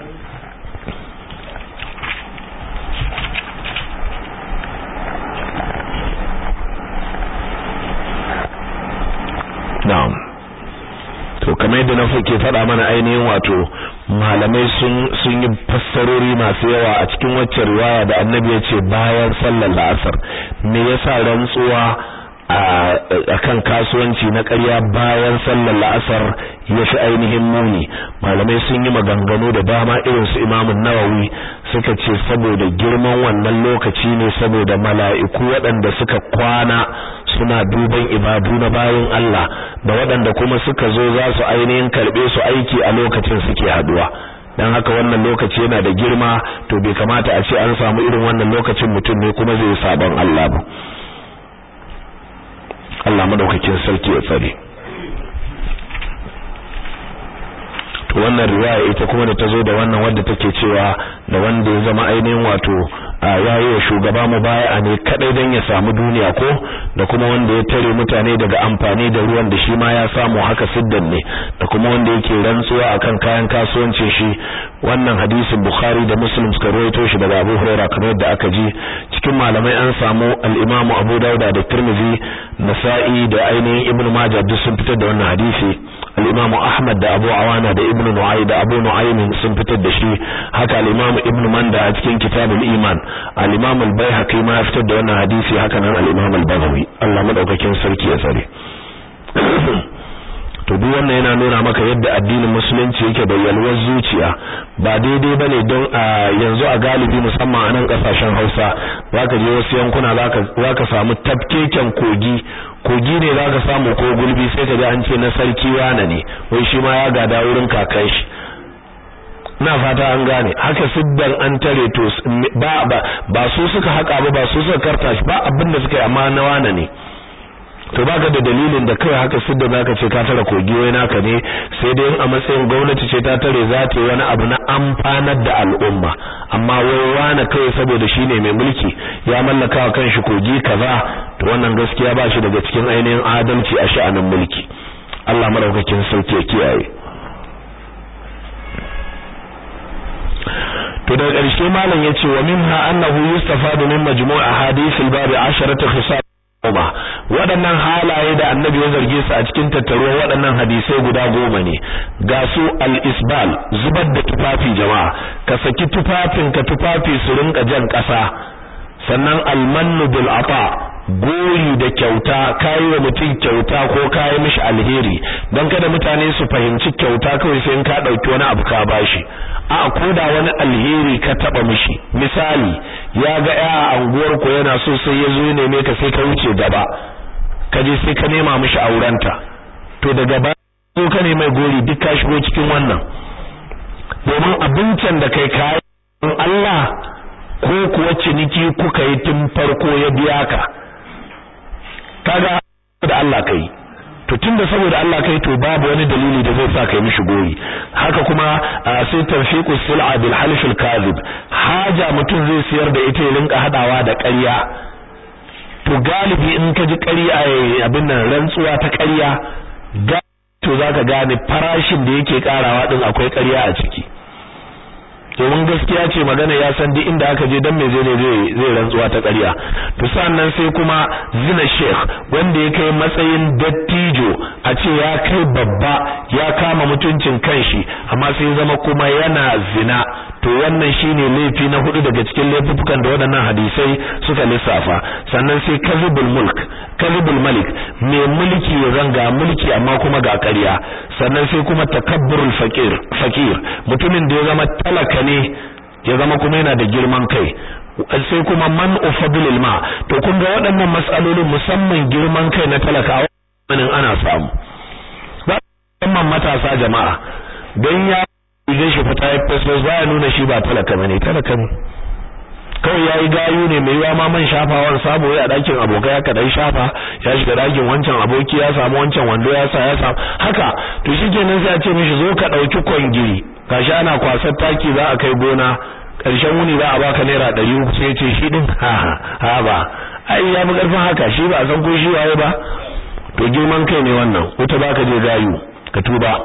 na'am to kamar yadda na ke faɗa mana ainihin wato malamai sun sun yi fassarori masu yawa a cikin waccan riwaya da annabi ya ce bayan sallar la'asar me yasa rantsuwa a kan kasuwanci na ƙarya bayan sallar la'asar ya fi ainihin muni malamai sun yi maganganu da dama irin su imamun nawawi suka ce saboda girman wannan lokaci ne saboda mala'iku waɗanda suka kwana suna duban ibadu na bayan Allah da waɗanda kuma suka zo za su ainihin karɓe su aiki a lokacin suke haduwa dan haka wannan lokaci yana da girma to bai kamata a ce an samu irin wannan lokacin mutum ne kuma zai sabon Allah ba Allah madaukakin sarki ya tsare to wannan riwaya ita kuma da tazo da wannan wanda take cewa da wanda ya zama ainihin wato yayi wa shugaba mubaya'a ne kadai dan ya samu duniya ko da kuma wanda ya tare mutane daga amfani da ruwan da shi ma ya samu haka siddan ne da kuma wanda yake rantsuwa akan kayan kasuwancin shi wannan hadisin Bukhari da Muslim suka rawaito shi daga Abu Hurairah kamar yadda aka ji cikin malamai an samu al-Imam Abu Dawud da Tirmidhi Nasa'i da ainihin Ibn Majah duk sun fitar da wannan hadisi al-Imam Ahmad da Abu Awana da Ibn Nu'ay da Abu Nu'aym sun fitar da shi haka al-Imam Ibn Manda a cikin Kitabul Iman al-Imam al-Baihaqi ma ya fitar da wannan hadisi haka nan al-Imam al-Baghawi Allah madaukakin sarki ya tsare to duk wannan yana nuna maka yadda addinin musulunci yake da yalwar zuciya ba daidai bane don a yanzu a galibi musamman a nan kasashen Hausa zaka je wasu yankuna zaka zaka samu tafkeken kogi kogi ne zaka samu ko gulbi sai ka ji an ce na sarki wana ne wai shi ma ya gada wurin kakan shi na fata an gane haka siddan an tare to ba ba ba su suka haka ba ba su suka karta shi ba abin da suka yi amma na wana ne to baka da dalilin da kai haka sidda zaka ce ka tara kogi wai naka ne sai dai a matsayin gwamnati ce ta tare za ta yi wani abu na amfanar da al'umma amma wai wani kai saboda shine mai mulki ya mallaka wa kanshi kogi kaza to wannan gaskiya ba shi daga cikin ainihin adalci a sha'anin mulki Allah madaukakin sauke kiyaye to daga ƙarshe malam yace wa minha annahu yustafadu min majmu' ahadith al-bab 10 khisal goma waɗannan halaye da annabi ya zarge su a cikin tattaruwar waɗannan hadisai guda goma ne ga su al-isbal zubar da tufafi jama'a ka saki tufafin ka tufafi su rinka jan ƙasa sannan al-mannu bil ata gori da kyauta kayi wa mutum kyauta ko kayi mishi alheri don kada mutane su fahimci kyauta kawai sai in ka ɗauki wani abu ka bashi a koda wani alheri ka taba mishi misali ya ga ya a anguwar ku yana so sai ya zo neme ka sai ka wuce gaba ka je sai ka nema mishi aurenta to daga ba ko ka mai gori duk ka shigo cikin wannan domin abincin da kai kayi Allah ko kuwa ciniki kuka yi tun farko ya biya ka kaga da Allah kai to tunda saboda Allah kai to babu wani dalili da zai sa kai mishi goyi haka kuma sai tawfiqus sil'a bil half al kadhib haja mutum zai siyar da ita ya rinka hadawa da ƙarya to galibi in ka ji ƙarya abin nan rantsuwa ta ƙarya to zaka gane farashin da yake karawa din akwai ƙarya a ciki domin gaskiya ce magana ya san duk inda aka je dan me zai zai zai rantsuwa ta ƙarya to sannan sai kuma zina sheikh wanda ya kai matsayin dattijo a ce ya kai babba ya kama mutuncin kanshi amma sai zama kuma yana zina to wannan shine laifi na hudu daga cikin laifukan da waɗannan hadisai suka lissafa sannan sai kazibul mulk kazibul malik mai mulki ya zanga mulki amma kuma ga ƙarya sannan sai kuma takabburul fakir fakir mutumin da ya zama talaka ne ya zama kuma yana da girman kai sai kuma man ufadlil ma to kun ga waɗannan mas'alolin musamman girman kai na talaka wannan ana samu ba musamman matasa jama'a dan ya idan shi fita ya fesfes baya nuna shi ba talaka bane talaka ne kawai yayi gayu ne mai yawa ma man shafawan sabo ya dakin abokai haka dai shafa ya shiga dakin wancan aboki ya samu wancan wando ya sa ya samu haka to shikenan sai a ce mishi zo ka dauki kwangiri gashi ana kwasar taki za a kai gona karshen wuni za a baka naira 300 sai ce shi din ha ha ba ai ya bi karfin haka shi ba san ko shi waye ba to girman kai ne wannan wuta baka je gayu ka tuba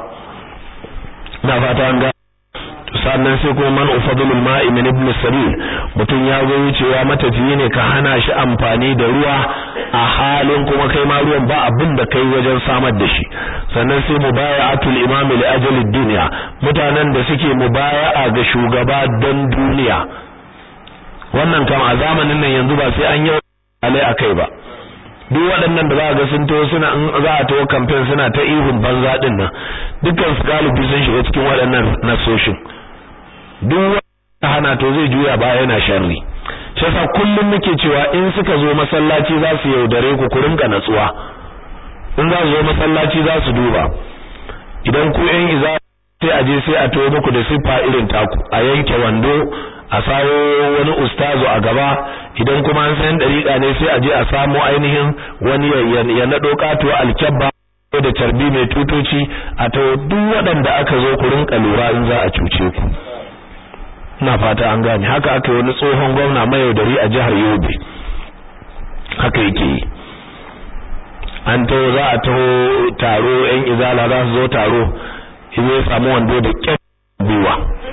na fata an ga sannan sai kuma man ufadulul ma'i min ibn sabil mutun ya zo wucewa matafiyi ne ka hana shi amfani da ruwa a halin kuma kai ma ruwan ba abin da kai wajen samar da shi sannan sai mubaya'atul imam li ajali dunya mutanen da suke mubaya'a ga shugaba don duniya wannan kam a zamanin nan yanzu ba sai an yi alai akai ba duk waɗannan da za ga sun taho suna in za a taho campaign suna ta ihun banza din nan dukkan su galibi sun shiga cikin waɗannan nasoshin duk wanda hana to zai juya ba yana sharri shi yasa kullum muke cewa in suka zo masallaci za su yaudare ku ku rinka natsuwa in za su zo masallaci za su duba idan ku yan iza sai a je sai a taho muku da siffa irin taku a yanke wando a sawo wani ustazu a gaba idan kuma an san dariƙa ne sai a je a samu ainihin wani ya naɗo katuwa alkyabba da carbi mai tutoci a to duk waɗanda aka zo ku rinka lura in za a cuce ku ina fata an gane haka aka yi wani tsohon gwamna mayaudari a jihar Yobe haka yake yi an taho za a taho taro yan izala za su zo taro izo ya samu wando da kyan buwa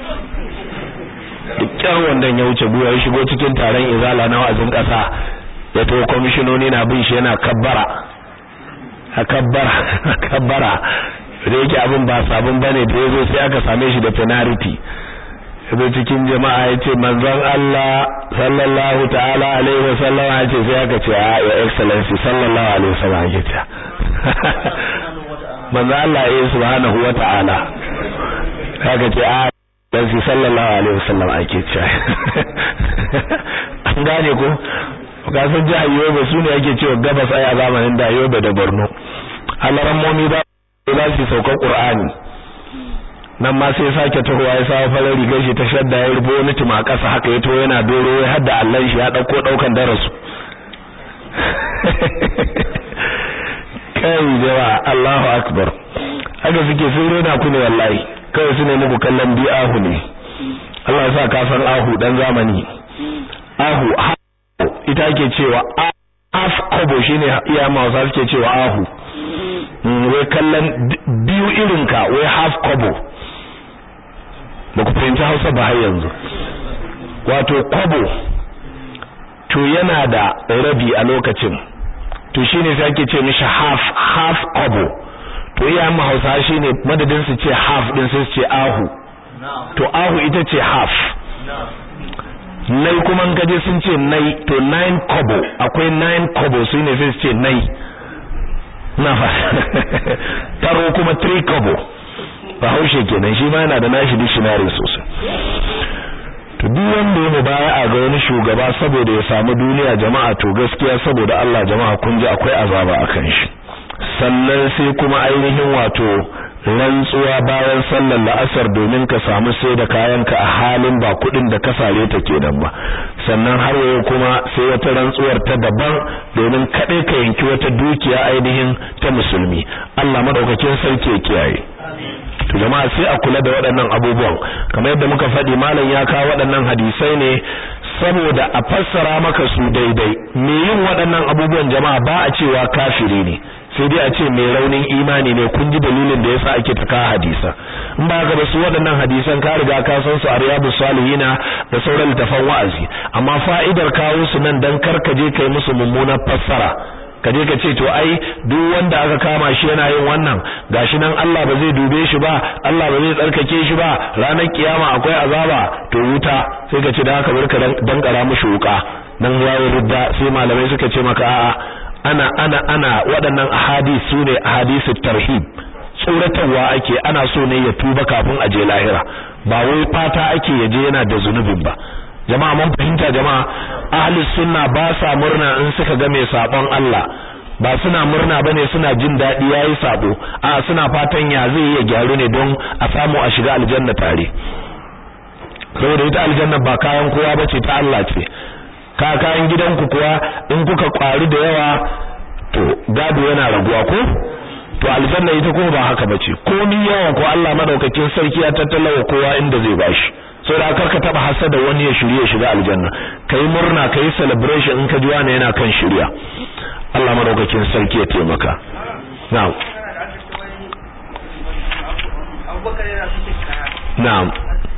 dukkan wandon ya wuce buwa ya shigo cikin taron izala na wa'azin kasa ya to kwamishinoni na bin shi yana kabbara a kabbara a kabbara da yake abin ba sabon bane da yazo sai aka same shi da penalty yazo cikin jama'a yace manzon Allah sallallahu ta'ala alaihi wasallam yace sai aka ce a your excellency sallallahu alaihi wasallam yake ta manzon Allah ya subhanahu wa ta'ala aka ce a dan shi sallallahu alaihi wasallam ake ce an gane ko kasan jihar Yobe su ne ake cewa gabas ai a zamanin da Yobe da Borno alaran momi ba za su sauka Qur'ani nan ma sai sake tahowa ya sa farar rigar shi ta shadda ya rubo wani tuma kasa haka ya to yana doro ya hadda Allah shi ya dauko daukan darasu kai jawa Allahu akbar haka suke sun rena ku ne wallahi kawai su ne muku kallon bi'ahu ne Allah ya sa ka san ahu dan zamani ahu ita ake cewa af kobo shine iya mawasa suke cewa ahu wai kallon biyu irinka wai half kobo ba ku fahimci hausa ba har yanzu wato kobo to yana da rabi a lokacin to shine sai ake ce mishi half half kobo to iyayen mu Hausa shine madadin su ce half din sai su ce ahu to ahu ita ce half nai kuma in kaje sun ce nai to nine kobo akwai nine kobo su ne sai su ce nai na fa taro kuma three kobo bahaushe kenan shi ma yana da nashi dictionary sosai to duk wanda ya mubaya a ga wani shugaba saboda ya samu duniya jama'a to gaskiya saboda Allah jama'a kun ji akwai azaba akan shi sannan sai kuma ainihin wato rantsuwa bayan sallar la'asar domin ka samu sai da kayanka a halin ba kudin da ka sare ta kenan ba sannan har yau kuma sai wata rantsuwar ta daban domin kadai ka yanki wata dukiya ainihin ta musulmi Allah madaukakin sarki ya kiyaye to jama'a sai a kula da waɗannan abubuwan kamar yadda muka faɗi malam ya kawo waɗannan hadisai ne saboda a fassara maka su daidai me yin waɗannan abubuwan jama'a ba a cewa kafiri ne sai dai a ce mai raunin imani ne kun ji dalilin da yasa ake taka hadisa in ba ka ba su waɗannan hadisan ka riga ka san su a riyadus salihina da sauran littafan wa'azi amma fa'idar kawo su nan dan karka je kai musu mummunar fassara ka je ka ce to ai duk wanda aka kama shi yana yin wannan gashi nan Allah ba zai dube shi ba Allah ba zai tsarkake shi ba ranar kiyama akwai azaba to wuta sai ka ce da haka barka dan kara mushi wuka dan yayi ridda sai malamai suka ce maka a'a ana ana ana waɗannan ahadith sune ahadithut tarhib tsoratarwa ake ana so ne ya tuba kafin a je lahira ba wai fata ake yaje yana da zunubin ba jama'a mun fahimta jama'a ahli sunna ba sa murna in suka ga mai sabon Allah ba suna murna bane suna jin dadi yayi sabo a suna fatan ya zai ya gyaru ne don a samu a shiga aljanna tare saboda ita aljanna ba kayan kowa bace ta Allah ce ka kayan gidanku kuwa in kuka kwari da yawa to gado yana raguwa ko to aljanna ita kuma ba haka bace komai yawan ko Allah madaukakin sarki ya tattalawa kowa inda zai bashi sai da karka taba hasada wani ya shirye shiga aljanna kai murna kai celebration in ka ji wani yana kan shirya Allah madaukakin sarki ya taimaka na'am na'am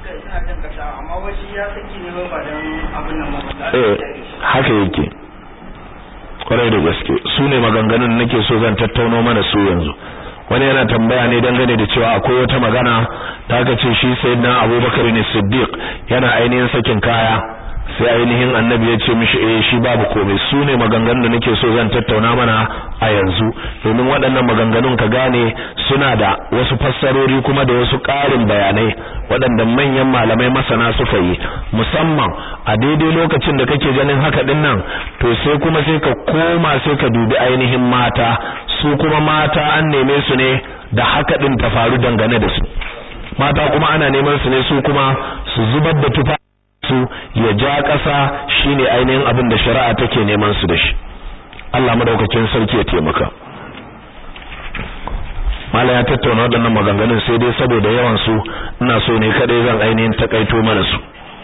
eh haka yake kwarai da gaske su ne maganganun nake so zan tattauno mana su yanzu wani yana tambaya ne dangane da cewa akwai wata magana ta aka ce shi sayyidina Abubakar ne Siddiq yana ainihin sakin kaya sai ainihin annabi ya ce mishi eh shi babu komai su ne maganganun da nake so zan tattauna mana a yanzu domin waɗannan maganganun ka gane suna da wasu fassarori kuma da wasu ƙarin bayanai waɗanda manyan malamai masana suka yi musamman a daidai lokacin da kake ganin haka din nan to sai kuma sai ka koma sai ka dubi ainihin mata su kuma mata an neme su ne da haka din ta faru dangane da su mata kuma ana neman su ne su kuma su zubar da tufa su ya ja ƙasa shine ainihin abin da shari'a take neman su da shi Allah madaukakin sarki ya taimaka mala ya tattauna waɗannan maganganun sai dai saboda yawan su ina so ne kadai zan ainihin takaito mana su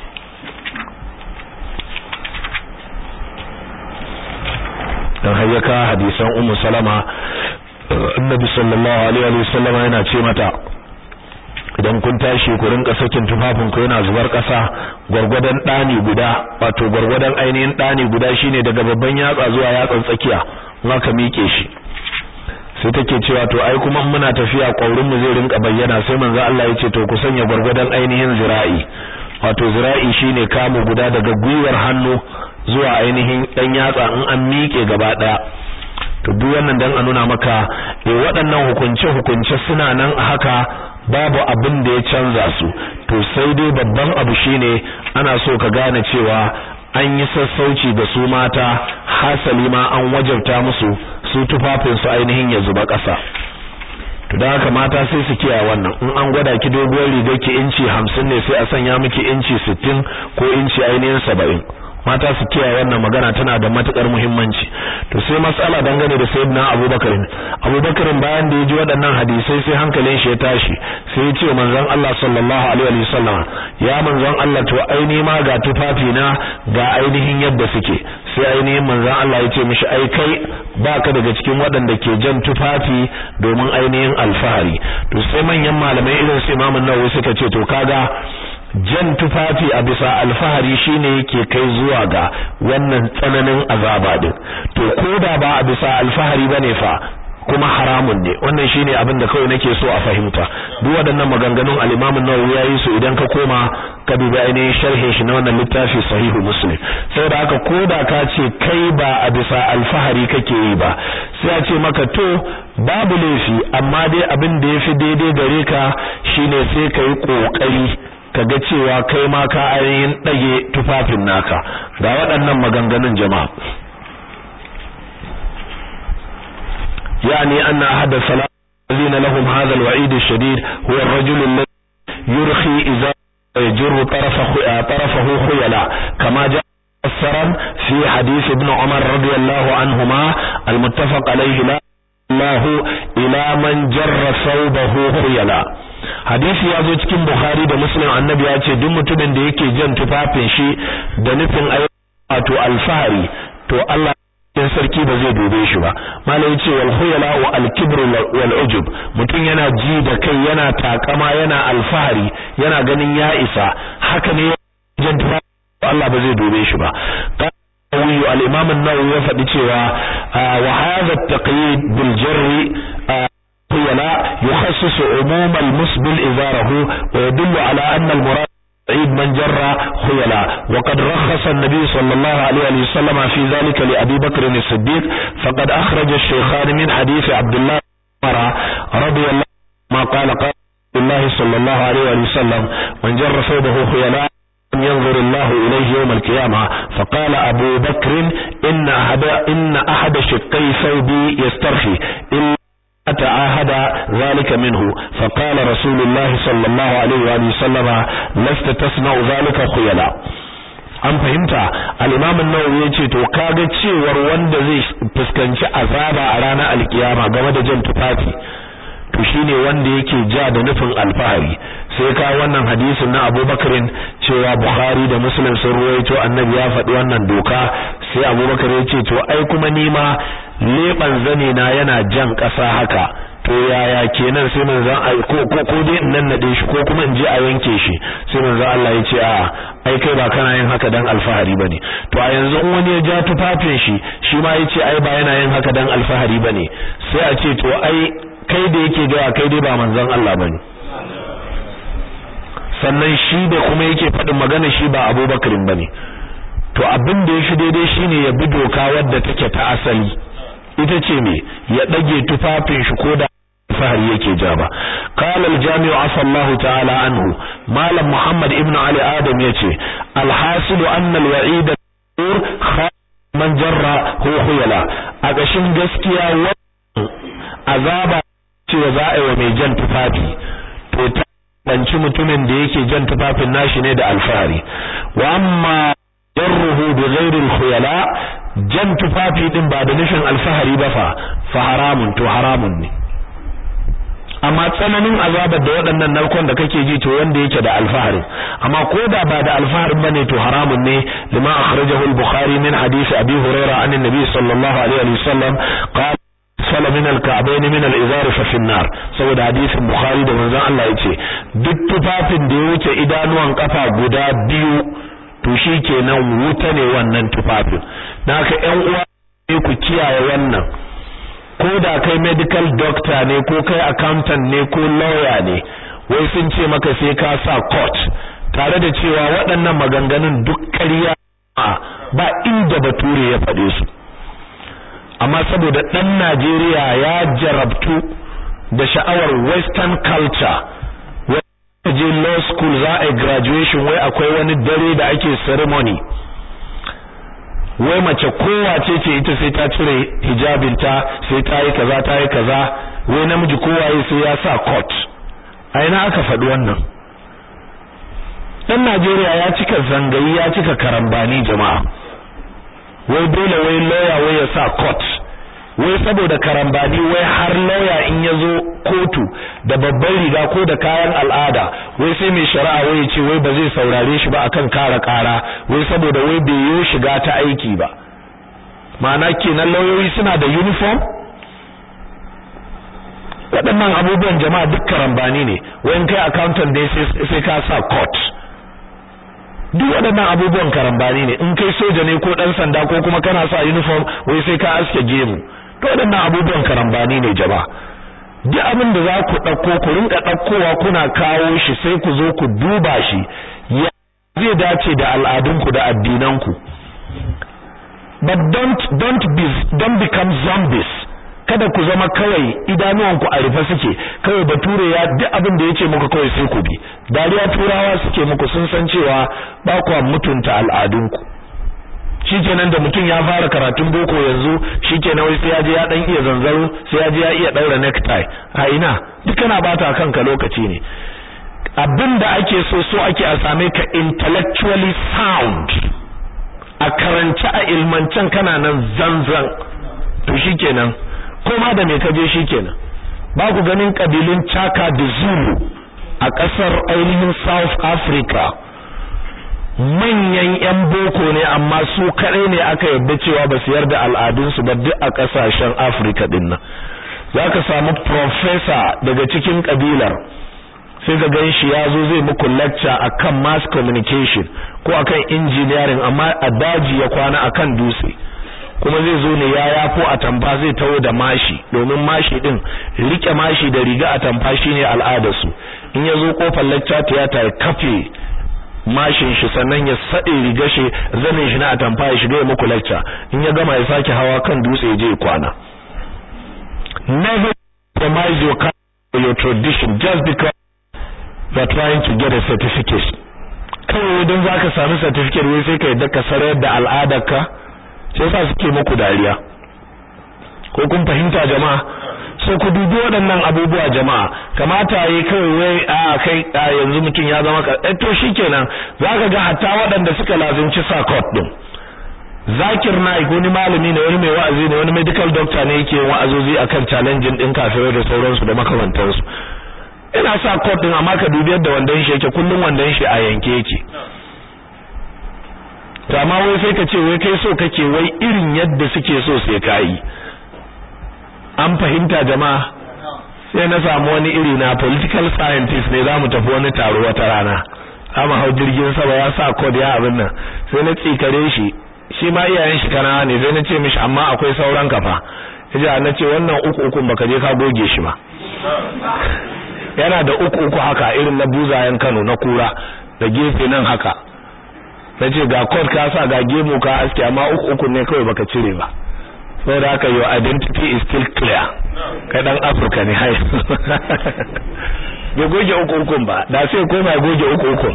dan hayyaka hadisan ummu salama annabi sallallahu alaihi wa sallama yana ce mata idan kun tashi ku rinka sakin tufafin ku yana zubar kasa gurgurdan dani guda wato gurgurdan ainihin dani guda shine daga babban yatsa zuwa yatsan tsakiya ka mike shi sai take cewa to ai kuma muna tafiya kwaurin mu zai rinka bayyana sai manzo Allah ya ce to ku sanya gurgurdan ainihin zira'i wato zira'i shine kamu guda daga gwiwar hannu zuwa ainihin dan yatsa in an mike gaba daya to duk wannan dan a nuna maka eh waɗannan hukunce hukunce suna nan haka babu abin da ya canza su to sai dai babban abu shine ana so ka gane cewa an yi sassauci ga su mata hasali ma an wajabta musu su tufafin su ainihin ya zuba ƙasa to dan haka mata sai su kiyaye wannan in an gwada ki doguwar rigar ki inci 50 ne sai a sanya miki inci 60 ko inci ainihin 70 mata su kiyaye wannan magana tana da matukar muhimmanci to sai matsala dangane da sayyidina Abubakar Abubakar bayan da ya ji waɗannan hadisai sai hankalin shi ya tashi sai ya ce manzon Allah sallallahu alaihi wa sallam ya manzon Allah to aini ma ga tufafi na ga ainihin yadda suke sai ainihin manzon Allah ya ce mishi ai kai baka daga cikin waɗanda ke jan tufafi domin ainihin alfahari to sai manyan malamai irin su Imam Nawawi suka ce to kaga jan tufafi a bisa alfahari shine yake kai zuwa ga wannan tsananin azaba din to koda ba a bisa alfahari bane fa kuma haramun ne wannan shine abin da kawai nake so a fahimta duk waɗannan maganganun al-Imam an-Nawawi yayi su idan ka koma ka dubi ainihin sharhin shi na wannan littafi sahihu Muslim saboda haka koda ka ce kai ba a bisa alfahari kake yi ba sai a ce maka to babu laifi amma dai abin da yafi daidai gare ka shine sai kai kokari kaga cewa kai ma ka ainihin dage tufafin naka ga waɗannan maganganun jama'a يعني أن أحد الثلاثة الذين لهم هذا الوعيد الشديد هو الرجل الذي يرخي إذا يجر طرفه, طرفه خيلا كما جاء مفسرا في حديث ابن عمر رضي الله عنهما المتفق عليه لا الله إلى من جر ثوبه خيلا hadisi ya zo cikin Bukhari da Muslim annabi ya ce duk mutumin da yake jan tufafin shi da nufin wato alfahari to Allah in sarki ba zai dube shi ba malai yace wal khuyala wa al kibr wal ujub mutum yana ji da kai yana takama yana alfahari yana ganin ya isa haka ne jan Allah ba zai dube shi ba qawi al imam an-nawawi ya faɗi cewa wa hadha at-taqyid bil jarri khuyala yukhassisu umum al musbil izarahu wa yadullu ala anna al murad عيد من جر خيلا وقد رخص النبي صلى الله عليه وسلم في ذلك لأبي بكر الصديق فقد أخرج الشيخان من حديث عبد الله عمر رضي الله ما قال قال الله صلى الله عليه وسلم من جر ثوبه خيلا ينظر الله إليه يوم القيامة فقال أبو بكر إن أحد, إن أحد شقي ثوبي يسترخي إلا تعاهد ذلك منه فقال رسول الله صلى الله عليه وآله وسلم لست تصنع ذلك خيلا an fahimta al-imam an-nawawi yace to kaga cewar wanda zai fuskanci azaba a ranar alkiyama game da jan tufafi to shine wanda yake ja da nufin alfahari sai ka wannan hadisin na Abubakarin cewa Bukhari da Muslim sun ruwaito annabi ya faɗi wannan doka sai Abubakar ya ce to ai kuma nima leban zane na yana jan ƙasa haka to yaya kenan sai manzon ko ko ko dai in nan nade shi ko kuma in je a yanke shi sai manzon Allah ya ce a ai kai ba kana yin haka dan alfahari bane to a yanzu in wani ya ja tufafin shi shi ma yace ai ba yana yin haka dan alfahari bane sai a ce to ai kai da yake ga kai dai ba manzon Allah bane sannan shi da kuma yake faɗin magana shi ba Abubakarin bane to abin da yafi daidai shine ya bi doka wadda take ta asali ita ce me ya dage tufafin shi ko da fahari yake ja ba qala al-jami'u afallahu ta'ala anhu malam muhammad ibnu ali adam yace al-hasil anna al-wa'id man jarra hu khuyala a gashin gaskiya azaba ce za a yi wa mai jan tufafi to ta banci mutumin da yake jan tufafin nashi ne da alfahari wa amma jarruhu bi ghairi al-khuyala jan tufafi din ba da nufin alfahari ba fa fa haramun to haramun ne amma tsananin azabar da waɗannan narkon da kake ji to wanda yake da alfahari amma ko da ba da alfaharin bane to haramun ne lima akhrajahu al-bukhari min hadith abi hurairah an nabi sallallahu alaihi wa sallam qala sala min al-ka'bayn min al-izar fa fi an-nar saboda hadisin bukhari da manzon Allah yace duk tufafin da ya wuce idanuwan kafa guda biyu to shikenan wuta ne wannan tufafin dan haka ƴan uwa ne ku kiyaye wannan ko da kai medical doctor ne ko kai accountant ne ko lawyer ne wai sun ce maka sai ka sa court tare da cewa waɗannan maganganun duk ƙarya ba inda bature ya faɗe su amma saboda ɗan Najeriya ya jarabtu da sha'awar western culture wai je law school za a graduation wai akwai wani dare da ake ceremony wai mace kowace ce ita sai ta cire hijabinta sai ta yi kaza ta yi kaza wai namiji kowaye sai ya sa coat a ina aka faɗi wannan dan Najeriya ya cika zangayi ya cika karambani jama'a wai dole wai lawyer wai ya sa coat wai saboda karambani wai har lawyer in ya zo kotu da babban riga ko da kayan al'ada wai sai mai shari'a wai ya ce wai ba zai saurare shi ba akan kara kara wai saboda wai bai yi shiga ta aiki ba ma'ana kenan lauyoyi suna da uniform waɗannan abubuwan jama'a duk karambani ne wai kai accountant dai sai ka sa coat duk waɗannan abubuwan karambani ne in kai soja ne ko ɗan sanda ko kuma kana sa uniform wai sai ka aske gemu to waɗannan abubuwan karambani ne jama'a duk abin da za ku ɗauko ku rinka ɗaukowa kuna kawo shi sai ku zo ku duba shi ya zai dace da al'adunku da addinanku but don't don't be don't become zombies kada ku zama kawai idanuwanku a rufe suke kawai bature ya duk abin da yace muku kawai sai ku bi dariya turawa suke muku sun san cewa ba ku mutunta al'adunku shikenan da mutum ya fara karatun boko yanzu shikenan wai sai ya je ya dan iya zanzaro sai ya je ya iya daura necktie a ina duk kana bata kanka lokaci ne abinda ake so so ake a same ka intellectually sound a karance a ilmancen kana nan zanzan to shikenan koma da me kaje shikenan ba ku ganin kabilun Chaka da Zulu a kasar ainihin South Africa manyan yan boko ne amma su kadai ne aka yarda cewa ba su yarda al'adunsu ba duk a kasashen Africa din nan zaka samu professor daga cikin kabilar sai ka gan shi ya zo zai muku lecture akan mass communication ko akan engineering amma a daji ya kwana akan dutse kuma zai zo ne ya yafo a tamfa zai tawo da mashi domin mashi din rike mashi da riga a tamfa shine al'adar su in ya zo kofar lecture theater ya kafe mashin shi sannan ya sade riga shi zanin shi na a tamfa ya shiga ya muku lecture in ya gama ya sake hawa kan dutse ya je kwana never compromise your your tradition just because you are trying to get a certificate kawai don zaka sami certificate wai sai ka yadda ka sarar da al'adarka sai sa suke muku dariya ko kun fahimta jama'a so ku dubi waɗannan abubuwa jama'a kamata yayi kawai wai a kai a yanzu mutum ya zama eh to shikenan zaka ga hatta waɗanda suka lazimci sakot din Zakir Naik wani malami ne wani mai wa'azi ne wani medical doctor ne yake wa'azozi akan challenging din kafirai da sauransu da makamantansu ina sa coat din amma ka dubi yadda wandon shi yake kullun wandon shi a yanke yake to amma wai sai ka ce wai kai so kake wai irin yadda suke so sai kai an fahimta jama'a sai na samu wani iri na political scientist ne zamu tafi wani taro wata rana amma hau jirgin sama ya sa code ya abin nan sai na tsikare shi shi ma iyayen shi kana ne sai na ce mishi amma akwai sauran kafa yaji na ce wannan uku uku baka je ka goge shi ba yana da uku uku haka irin na buzayen Kano na kura da gefe nan haka nace ga code ka sa ga gemu ka aske amma uku uku ne kawai baka cire ba saboda haka your identity is still clear kai dan Africa ne hai bai goge uku uku ba da sai koma goge uku uku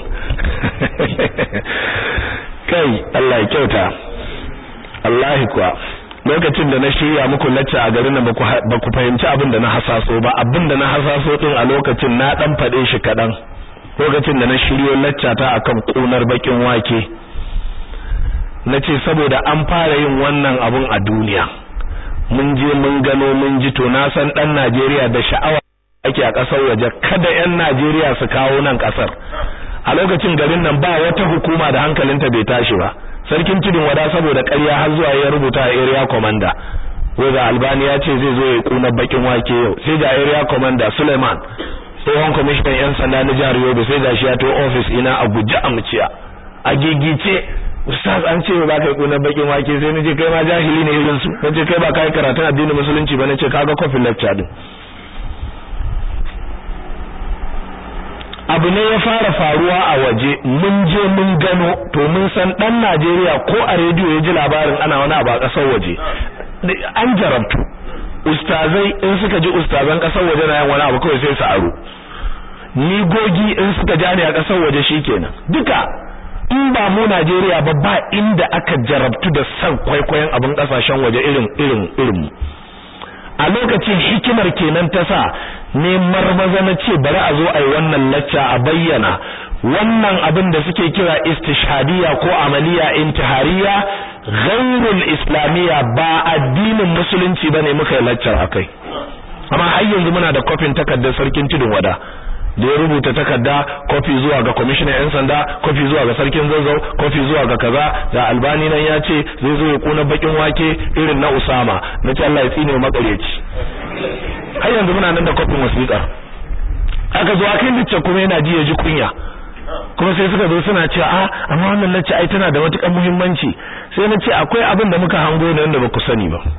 kai Allah ya kyauta Allah kuwa lokacin da na shirya muku lacca a garin nan ba ku fahimci abin da na hasaso ba abin da na hasaso din a lokacin na dan fade shi kadan lokacin da na shiryo lacca ta akan kunar bakin wake nace saboda an fara yin wannan abun a duniya mun je mun gano mun ji to na san dan Najeriya da sha'awa ake a kasar waje kada yan Najeriya su kawo nan kasar a lokacin garin nan ba wata hukuma da hankalinta bai tashi ba sarkin tudun wada saboda ƙarya har zuwa ya rubuta a area commander wai ga albani ya ce zai zo ya kuna bakin wake yau sai ga area commander Suleiman tsohon commissioner yan sanda na jihar Yobe sai ga shi ya to office ina a guji a muciya a gigice ustaz an ce ba kai kuna bakin wake sai nace kai ma jahili ne irin su nace kai ba kai karatun addinin musulunci ba nace kaga coffee lecture din abu ne ya fara faruwa a waje mun je mun gano to mun san dan Najeriya ko a rediyo ya ji labarin ana wani abu a kasar waje an jarabtu ustazai in suka ji ustazan kasar waje na yin wani abu kawai sai su aro ni gogi in suka ja ne a kasar waje shikenan duka in ba mu Najeriya ba ba inda aka jarabtu da san kwaikwayon abin kasashen waje irin irin irin a lokacin hikimar kenan ta sa ne marmaza na ce bari a zo a yi wannan lacca a bayyana wannan abin da suke kira istishhadiya ko amaliya intihariya ghairul islamiyya ba addinin musulunci bane muka yi laccar akai amma har yanzu muna da kofin takardar sarkin tudun wada da ya rubuta takarda kofi zuwa ga kwamishinan yan sanda kofi zuwa ga sarkin zazzau kofi zuwa ga kaza da albani nan ya ce zai zo ya kuna bakin wake irin na usama na ce Allah ya tsine wa makareci har yanzu muna nan da kofin wasiƙa aka zo akai licce kuma yana ji ya ji kunya kuma sai suka zo suna cewa a amma wannan lacce ai tana da matukar muhimmanci sai na ce akwai abin da muka hango ne wanda ba ku sani ba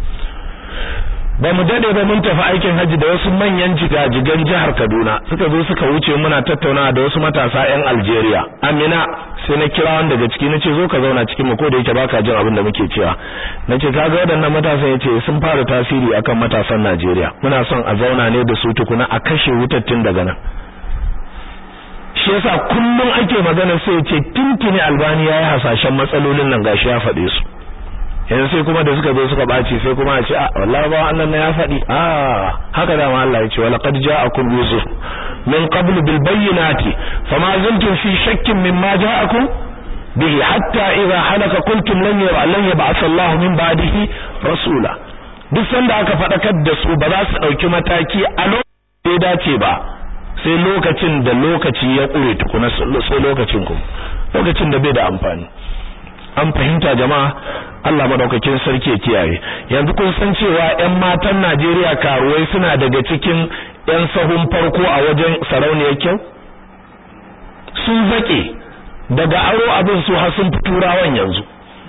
ba mu dade ba mun tafi aikin haji da wasu manyan jigajigan jihar Kaduna suka zo suka wuce muna tattaunawa da wasu matasa ƴan Algeria Amina sai na kira wanda daga ciki nace zo ka zauna cikin mu ko da yake baka jin abin da muke cewa nace kaga waɗannan matasan yace sun fara tasiri akan matasan Najeriya muna son a zauna ne da su tukuna a kashe wutattun daga nan shi yasa kullum ake magana sai yace tintini Albani yayi hasashen matsalolin nan gashi ya faɗe su yanzu sai kuma da suka zo suka baci sai kuma a ce a wallahi ba Allah ne ya faɗi a haka da ma Allah ya ce walaqad ja'akum yusuf min qabl bil bayyinati fama zaltum fi shakkin mimma ja'akum bihi hatta idha halaka qultum lan yara lan yab'ath Allah min ba'dihi rasula duk sanda aka fadakar da su ba za su dauki mataki a lokacin da ya dace ba sai lokacin da lokaci ya kure tukuna sai lokacin ku lokacin da bai da amfani an fahimta jama'a Allah madaukakin sarki ya kiyaye yanzu kun san cewa ƴan matan Najeriya karuwai suna daga cikin ƴan sahun farko a wajen sarauniyar kyau sun zake daga aro abin su har sun turawan yanzu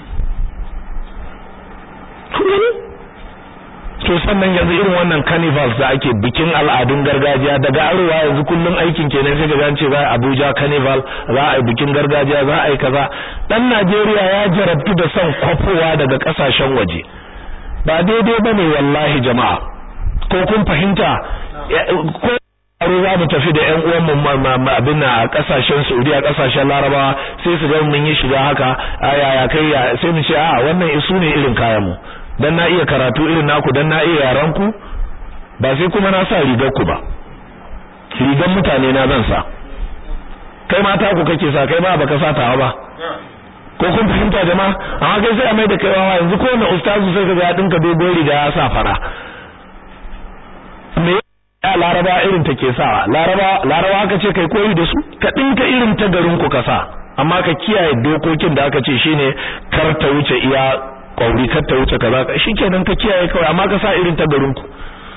to sannan yanzu irin wannan carnivals da ake bikin al'adun gargajiya daga arewa yanzu kullum aikin kenan sai ga ce za a Abuja carnival za a yi bikin gargajiya za a yi kaza dan Najeriya ya jarabtu da son kwafowa daga kasashen waje ba daidai bane wallahi jama'a ko kun fahimta ko aro za mu tafi da ƴan uwan mu abin a kasashen Saudiya kasashen Larabawa sai su ga mun yi shiga haka aya kai sai mu ce a wannan isu ne irin kayan mu dan na iya karatu irin naku dan na iya yaran ku ba sai kuma na sa rigar ku ba rigar mutane na zan sa kai mata ku kake sa kai ba baka sa tawa ba ko kun fahimta jama'a amma kai sai a mai da kai wawa yanzu ko na ustazu sai kaga ya dinka dogon riga ya sa fara me ya laraba irin take sawa laraba laraba aka ce kai koyi da su ka dinka irin ta garin ku ka sa amma ka kiyaye dokokin da aka ce shine kar ta wuce iya kwauri kar ta wuce kaza shikenan ka kiyaye kawai amma ka sa irin ta garin ku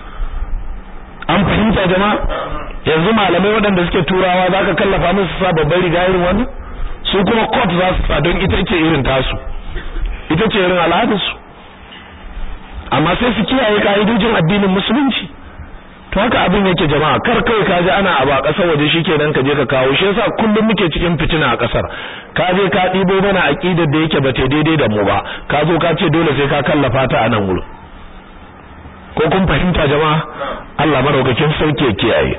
an fahimta jama'a yanzu malamai waɗanda suke turawa zaka kallafa musu sa babbar riga irin wannan su kuma coat za su sa don ita ce irin tasu ita ce irin al'adarsu amma sai su kiyaye ka'idojin addinin musulunci to haka abin yake jama'a kar kai ka ji ana abu a ƙasar waje shikenan ka je ka kawo shi yasa kullum muke cikin fitina a ƙasar ka je ka ɗibo mana aqidar da yake bata daidai da mu ba ka zo ka ce dole sai ka kallafa ta a nan wurin ko kun fahimta jama'a Allah madaukakin sauke kiyaye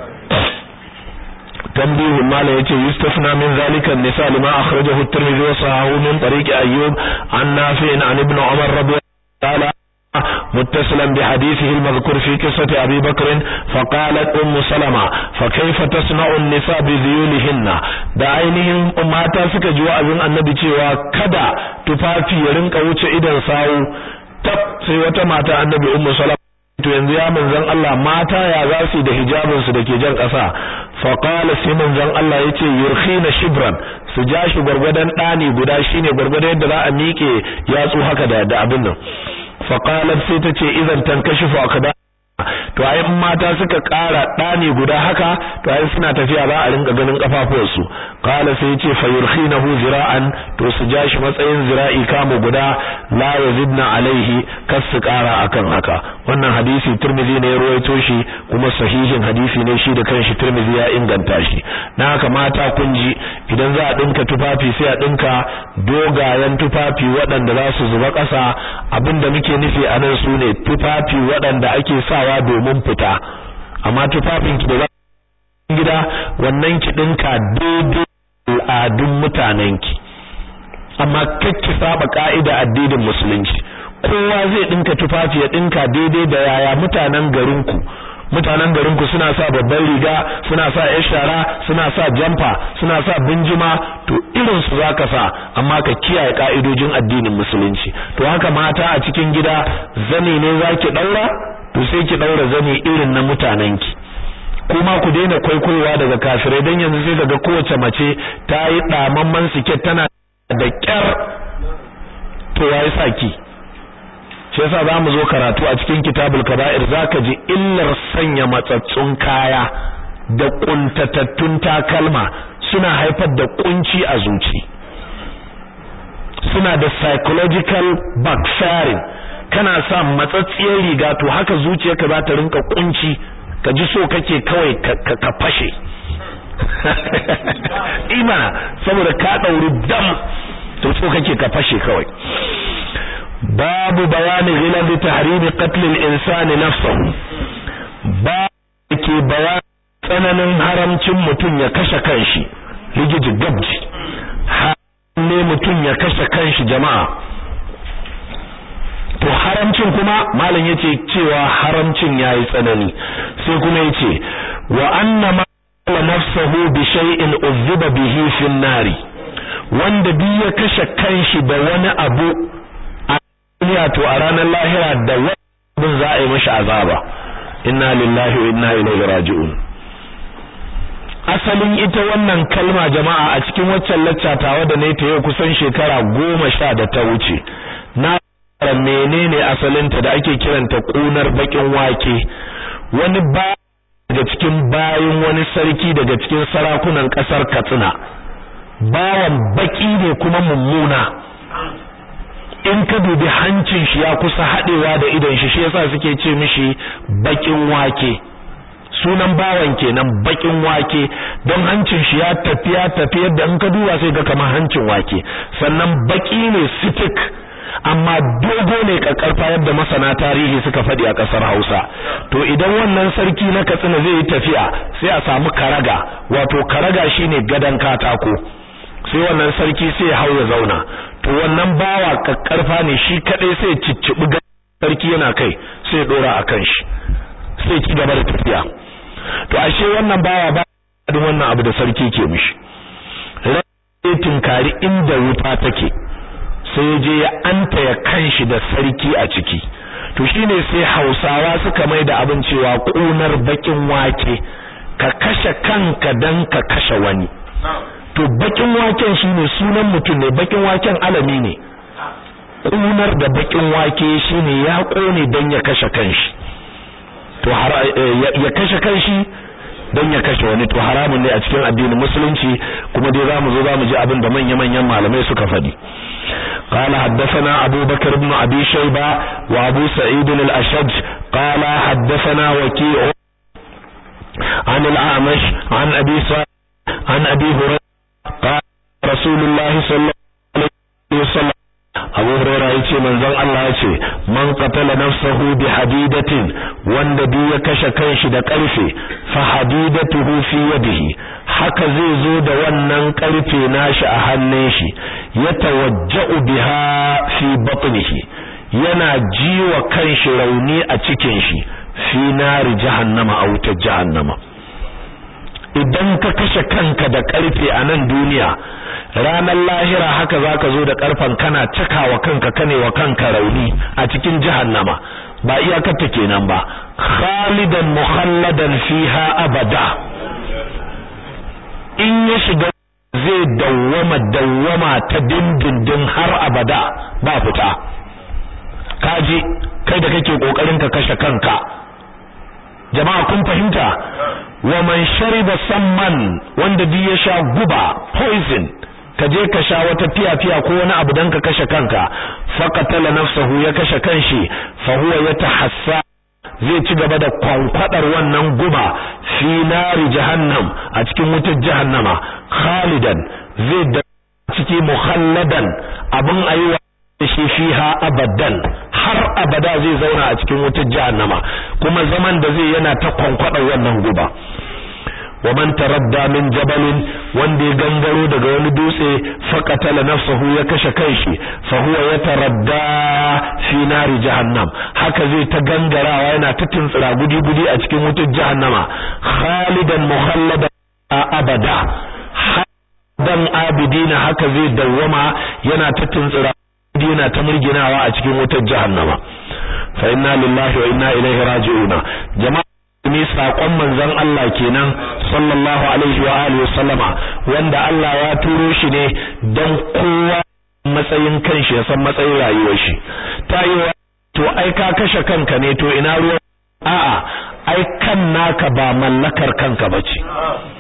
تنبيه المال يتي يستثنى من ذلك النساء لما أخرجه الترمذي وصححه من طريق أيوب عن نافع عن ابن عمر رضي الله تعالى متصلا بحديثه المذكور في قصة أبي بكر فقالت أم سلمة فكيف تصنع النساء بذيولهن da ainihin mata suka ji wa'azin annabi cewa kada tufafi ya rinka wuce idan sawu tab sai wata mata annabi ummu salama to yanzu ya manzon Allah mata ya za su da hijabin su dake jan ƙasa fa qala sai manzon Allah yace yurkhina shibran su ja shi gurgurdan dani guda shine gurgurdan yadda za a miƙe yatsu haka da da abin nan fa qalat sai tace idan tankashifu akada to ai mata suka ƙara ɗani guda haka to ai suna tafiya za a rinka ganin kafafuwarsu qala sai yace fayurkhinahu zira'an to su ja shi matsayin zira'i kamo guda la yazidna alaihi kas su ƙara akan haka wannan hadisi Tirmidhi ne ya ruwaito shi kuma sahihin hadisi ne shi da kanshi Tirmidhi ya inganta shi na haka mata kun ji idan za a dinka tufafi sai a dinka dogayen tufafi waɗanda za su zuba ƙasa abinda muke nufi a nan su ne tufafi waɗanda ake sawa domin fita amma tufafin ki da za gida wannan ki dinka daidai al'adun mutanen ki amma kakki saba ka'ida addinin musulunci kowa zai dinka tufafi ya dinka daidai da yaya mutanen garin ku mutanen garin ku suna sa babban riga suna sa yar shara suna sa jamfa suna sa binjima to irin su zaka sa amma ka kiyaye ka'idojin addinin musulunci to haka mata a cikin gida zane ne zaki daura to sai ki daura zane irin na mutanenki kuma ku daina kwaikwayowa daga kafirai dan yanzu sai daga kowace mace ta yi damamman siket tana da kyar to yayi saki shi yasa zamu zo karatu a cikin kitabul kaba'ir zaka ji illar sanya matsatsun kaya da kuntatattun takalma suna haifar da kunci a zuci suna da psychological backfiring kana sa matsatsiyar riga to haka zuciyarka za ta rinka kunci ka ji so kake kawai ka fashe imana saboda ka dauri dam to so kake ka fashe kawai babu bayani ghilal tahrimi qatl al-insan nafsuhu ba ke bayani tsananin haramcin mutum ya kashe kanshi rigiji gabji ne mutum ya kashe kanshi jama'a to haramcin kuma malam yace cewa haramcin yayi tsanani sai kuma yace wa anna ma nafsuhu bi shay'in uzziba bihi fi nari wanda duk ya kashe kanshi da wani abu a duniya to a ranar lahira da wani za a yi mashi azaba inna lillahi wa inna ilaihi raji'un asalin ita wannan kalma jama'a a cikin waccan laccatawa da ne ta yau kusan shekara goma sha da ta wuce na menene asalinta da ake kiranta kunar bakin wake wani ba daga cikin bayin wani sarki daga cikin sarakunan kasar Katsina bawan baki ne kuma mummuna in ka dubi hancin shi ya kusa hadewa da idon shi shi yasa suke ce mishi bakin wake sunan bawan kenan bakin wake don hancin shi ya tafi ya tafi yadda in ka duba sai ga kamar hancin wake sannan baki ne sitik amma dogo ne kakkarfa yadda masana tarihi suka faɗi a ƙasar Hausa to idan wannan sarki na Katsina zai yi tafiya sai a samu karaga wato karaga shine gadan katako sai wannan sarki sai ya hau ya zauna to wannan bawa kakkarfa ne shi kadai sai ciccibi sarki yana kai sai ya dora akan shi sai ci gaba da tafiya to ashe wannan bawa ba wannan abu da sarki ke mishi rai tinkari inda wuta take sai je ya anta ya kanshi da sarki a ciki to shine sai Hausawa suka mai da abin cewa kunar bakin wake ka kashe kanka dan ka kashe wani to bakin waken shine sunan mutum ne bakin waken alami ne kunar da bakin wake shine ya kone dan ya kashe kanshi to ya kashe kanshi don ya kashe wani to haramun ne a cikin addinin musulunci kuma dai zamu zo zamu ji abin da manya-manyan malamai suka faɗi قال حدثنا أبو بكر بن أبي شيبة وأبو سعيد الأشج قال حدثنا وكيع عن الأعمش عن أبي صالح عن أبي هريرة قال رسول الله صلى الله عليه وسلم Abu Hurairah yace manzon Allah yace man qatala nafsahu bi hadidatin wanda duk ya kashe kanshi da karfe fa hadidatuhu fi yadihi haka zai zo da wannan karfe nashi a hannun shi ya tawajja'u biha fi batnihi yana jiwa kanshi rauni a cikin shi fi nari jahannama a wutar jahannama idan ka kashe kanka da karfe a nan duniya ranar lahira haka zaka zo da karfan kana cakawa kanka kane wa kanka rauni a cikin jahannama ba iyakar ta kenan ba khalidan mukhalladan fiha abada in ya shiga zai dawwama dawwama ta dindindin har abada ba fita kaji kai da kake kokarin ka kashe kanka jama'a kun fahimta wa man shariba samman wanda duk ya sha guba poison ka je ka sha wata fiya-fiya ko wani abu dan ka kashe kanka faqatala nafsahu ya kashe kanshi fa huwa yatahassa zai ci gaba da kwankwadar wannan guba fi nari jahannam a cikin wutar jahannama khalidan zai da ciki mukhalladan abin ayi shi fiha abadan har abada zai zauna a cikin wutar jahannama kuma zaman da zai yana ta kwankwadar wannan guba wa man taradda min jabalin wanda ya gangaro daga wani dutse faqatala nafsuhu ya kashe kanshi fa huwa yataradda fi nari jahannam haka zai ta gangarawa yana ta tuntsira gudi gudi a cikin wutar jahannama khalidan mukhalladan abada dan abidina haka zai dawwama yana ta tuntsira yana ta murginawa a cikin wutar jahannama fa inna lillahi wa inna ilaihi raji'una jama'a ne sakon manzon Allah kenan sallallahu alaihi wa alihi wa sallama wanda Allah ya turo shi ne dan kowa matsayin kanshi ya san matsayin rayuwar shi tayiwa to ai ka kashe kanka ne to ina ruwa a'a ai kan naka ba mallakar kanka bace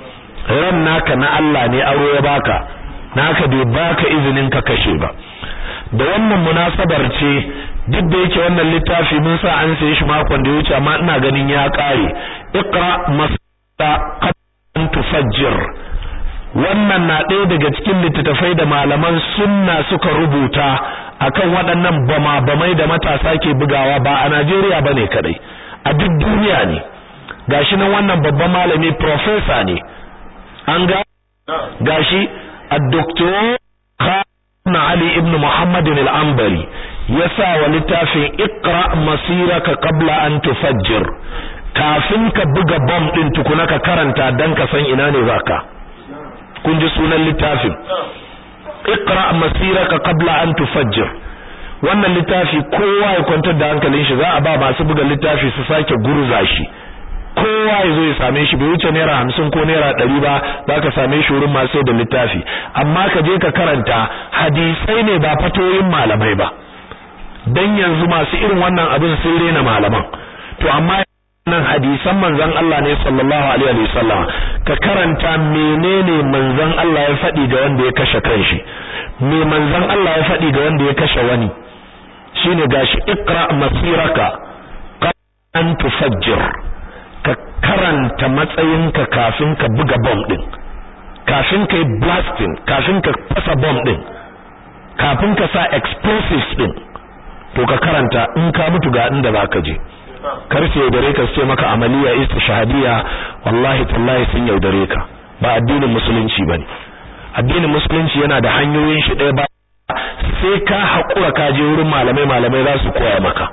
ran naka na Allah ne aro ya baka naka bai baka izinin ka kashe ba da wannan munasabar ce duk da yake wannan littafi mun sa an saye shi makon da ya wuce amma ina ganin ya kare iqra masda qad tufajjir wannan na ɗaya daga cikin littattafai da malaman sunna suka rubuta akan waɗannan bama bamai da matasa ke bugawa ba a Najeriya bane kadai a duk duniya ne gashi nan wannan babban malami professor ne an ga gashi a doctor na Ali ibn Muhammad al-Ambari ya sa wa littafin Iqra masiraka qabla an tufajjir kafin ka buga bomb din tukuna ka karanta dan ka san ina ne zaka kun ji sunan littafin Iqra masiraka qabla an tufajjir wannan littafi kowa ya kwantar da hankalin shi za a ba masu buga littafi su sake gurza shi kowa ya zo ya same shi bai wuce naira hamsin ko naira ɗari ba za ka same shi wurin masu da littafi amma ka je ka karanta hadisai ne ba fatoyin malamai ba dan yanzu masu irin wannan abin sun rena malaman to amma nan hadisan manzon Allah ne sallallahu alaihi wa sallam ka karanta menene manzon Allah ya faɗi ga wanda ya kashe kanshi me manzon Allah ya faɗi ga wanda ya kashe wani shine gashi iqra masiraka an tufajjir ka karanta matsayinka kafin ka buga bomb din kafin ka yi blasting kafin ka fasa bomb din kafin ka sa explosives din to ka karanta in ka mutu ga inda zaka je karfe yaudare ka ce maka amaliya istishhadiya wallahi tallahi sun yaudare ka ba addinin musulunci bane addinin musulunci yana da hanyoyin shi ɗaya ba sai ka haƙura ka je wurin malamai malamai za su koya maka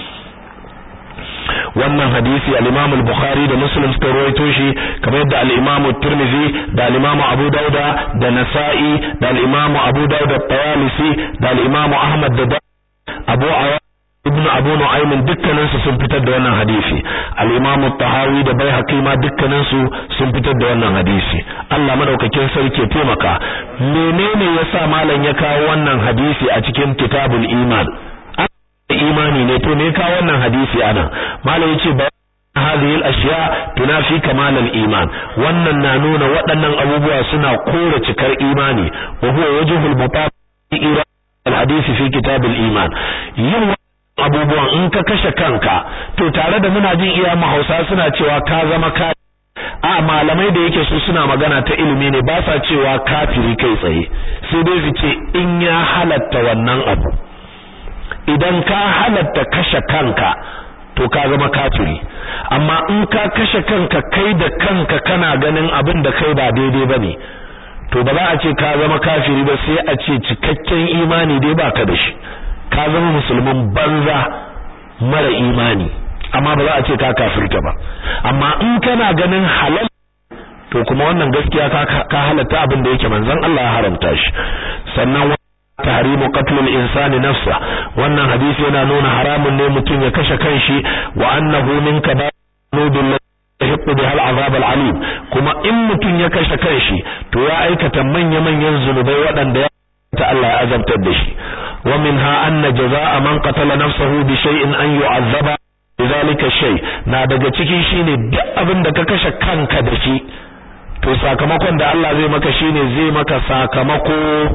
wannan hadisi al-Imam al-Bukhari da Muslim suka rawaito shi kamar yadda al-Imam tirmidhi da al-Imam Abu Dauda da Nasa'i da al-Imam Abu Dauda at-Tayalisi da al-Imam Ahmad da Abu Ayyub ibn Abu Nu'aym dukkanin su sun fitar da wannan hadisi al-Imam at-Tahawi da Baihaqi ma dukkanin su sun fitar da wannan hadisi Allah madaukakin sarki ya taimaka menene yasa malam ya kawo wannan hadisi a cikin kitabul iman imani ne to me ka wannan hadisi ana malai yace ba hadhihi al-ashya tunafi kamal al-iman wannan na nuna waɗannan abubuwa suna kore cikar imani wa huwa wajhul mutabi al-hadisi fi kitab al-iman yin abubuwan in ka kashe kanka to tare da muna jin iya mahausa suna cewa ka zama ka a malamai da yake su suna magana ta ilimi ne ba sa cewa kafiri kai tsaye sai dai su ce in ya halatta wannan abu idan ka halatta kashe kanka to ka zama kafiri amma in ka kashe kanka kai da kanka kana ganin abin da kai ba daidai bane to ba za a ce ka zama kafiri ba sai a ce cikakken imani dai baka da shi ka zama musulmin banza mara imani amma ba za a ce ka kafirta ba amma in kana ganin halal to kuma wannan gaskiya ka halatta abin da yake manzon Allah ya haramta shi sannan tahrimu qatlul insani nafsa wannan hadisi yana nuna haramun ne mutum ya kashe kanshi wa annahu min kaba'irul yahiqqu biha al'azab al'alim kuma in mutum ya kashe kanshi to ya aikata manya-manyan zunubai waɗanda ya ta Allah ya azabtar da shi wa minha anna jazaa'a man qatala nafsahu bi shay'in an yu'azzaba lidhalika shay na daga ciki shine duk abin da ka kashe kanka da shi to sakamakon da Allah zai maka shine zai maka sakamako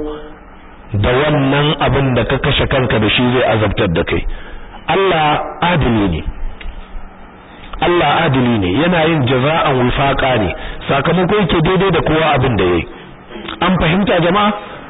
da wannan abin da ka kashe kanka da shi zai azabtar da kai Allah adili ne Allah adili ne yana yin jaza'an wifaqa ne sakamako yake daidai da kowa abin da yayi an fahimta jama'a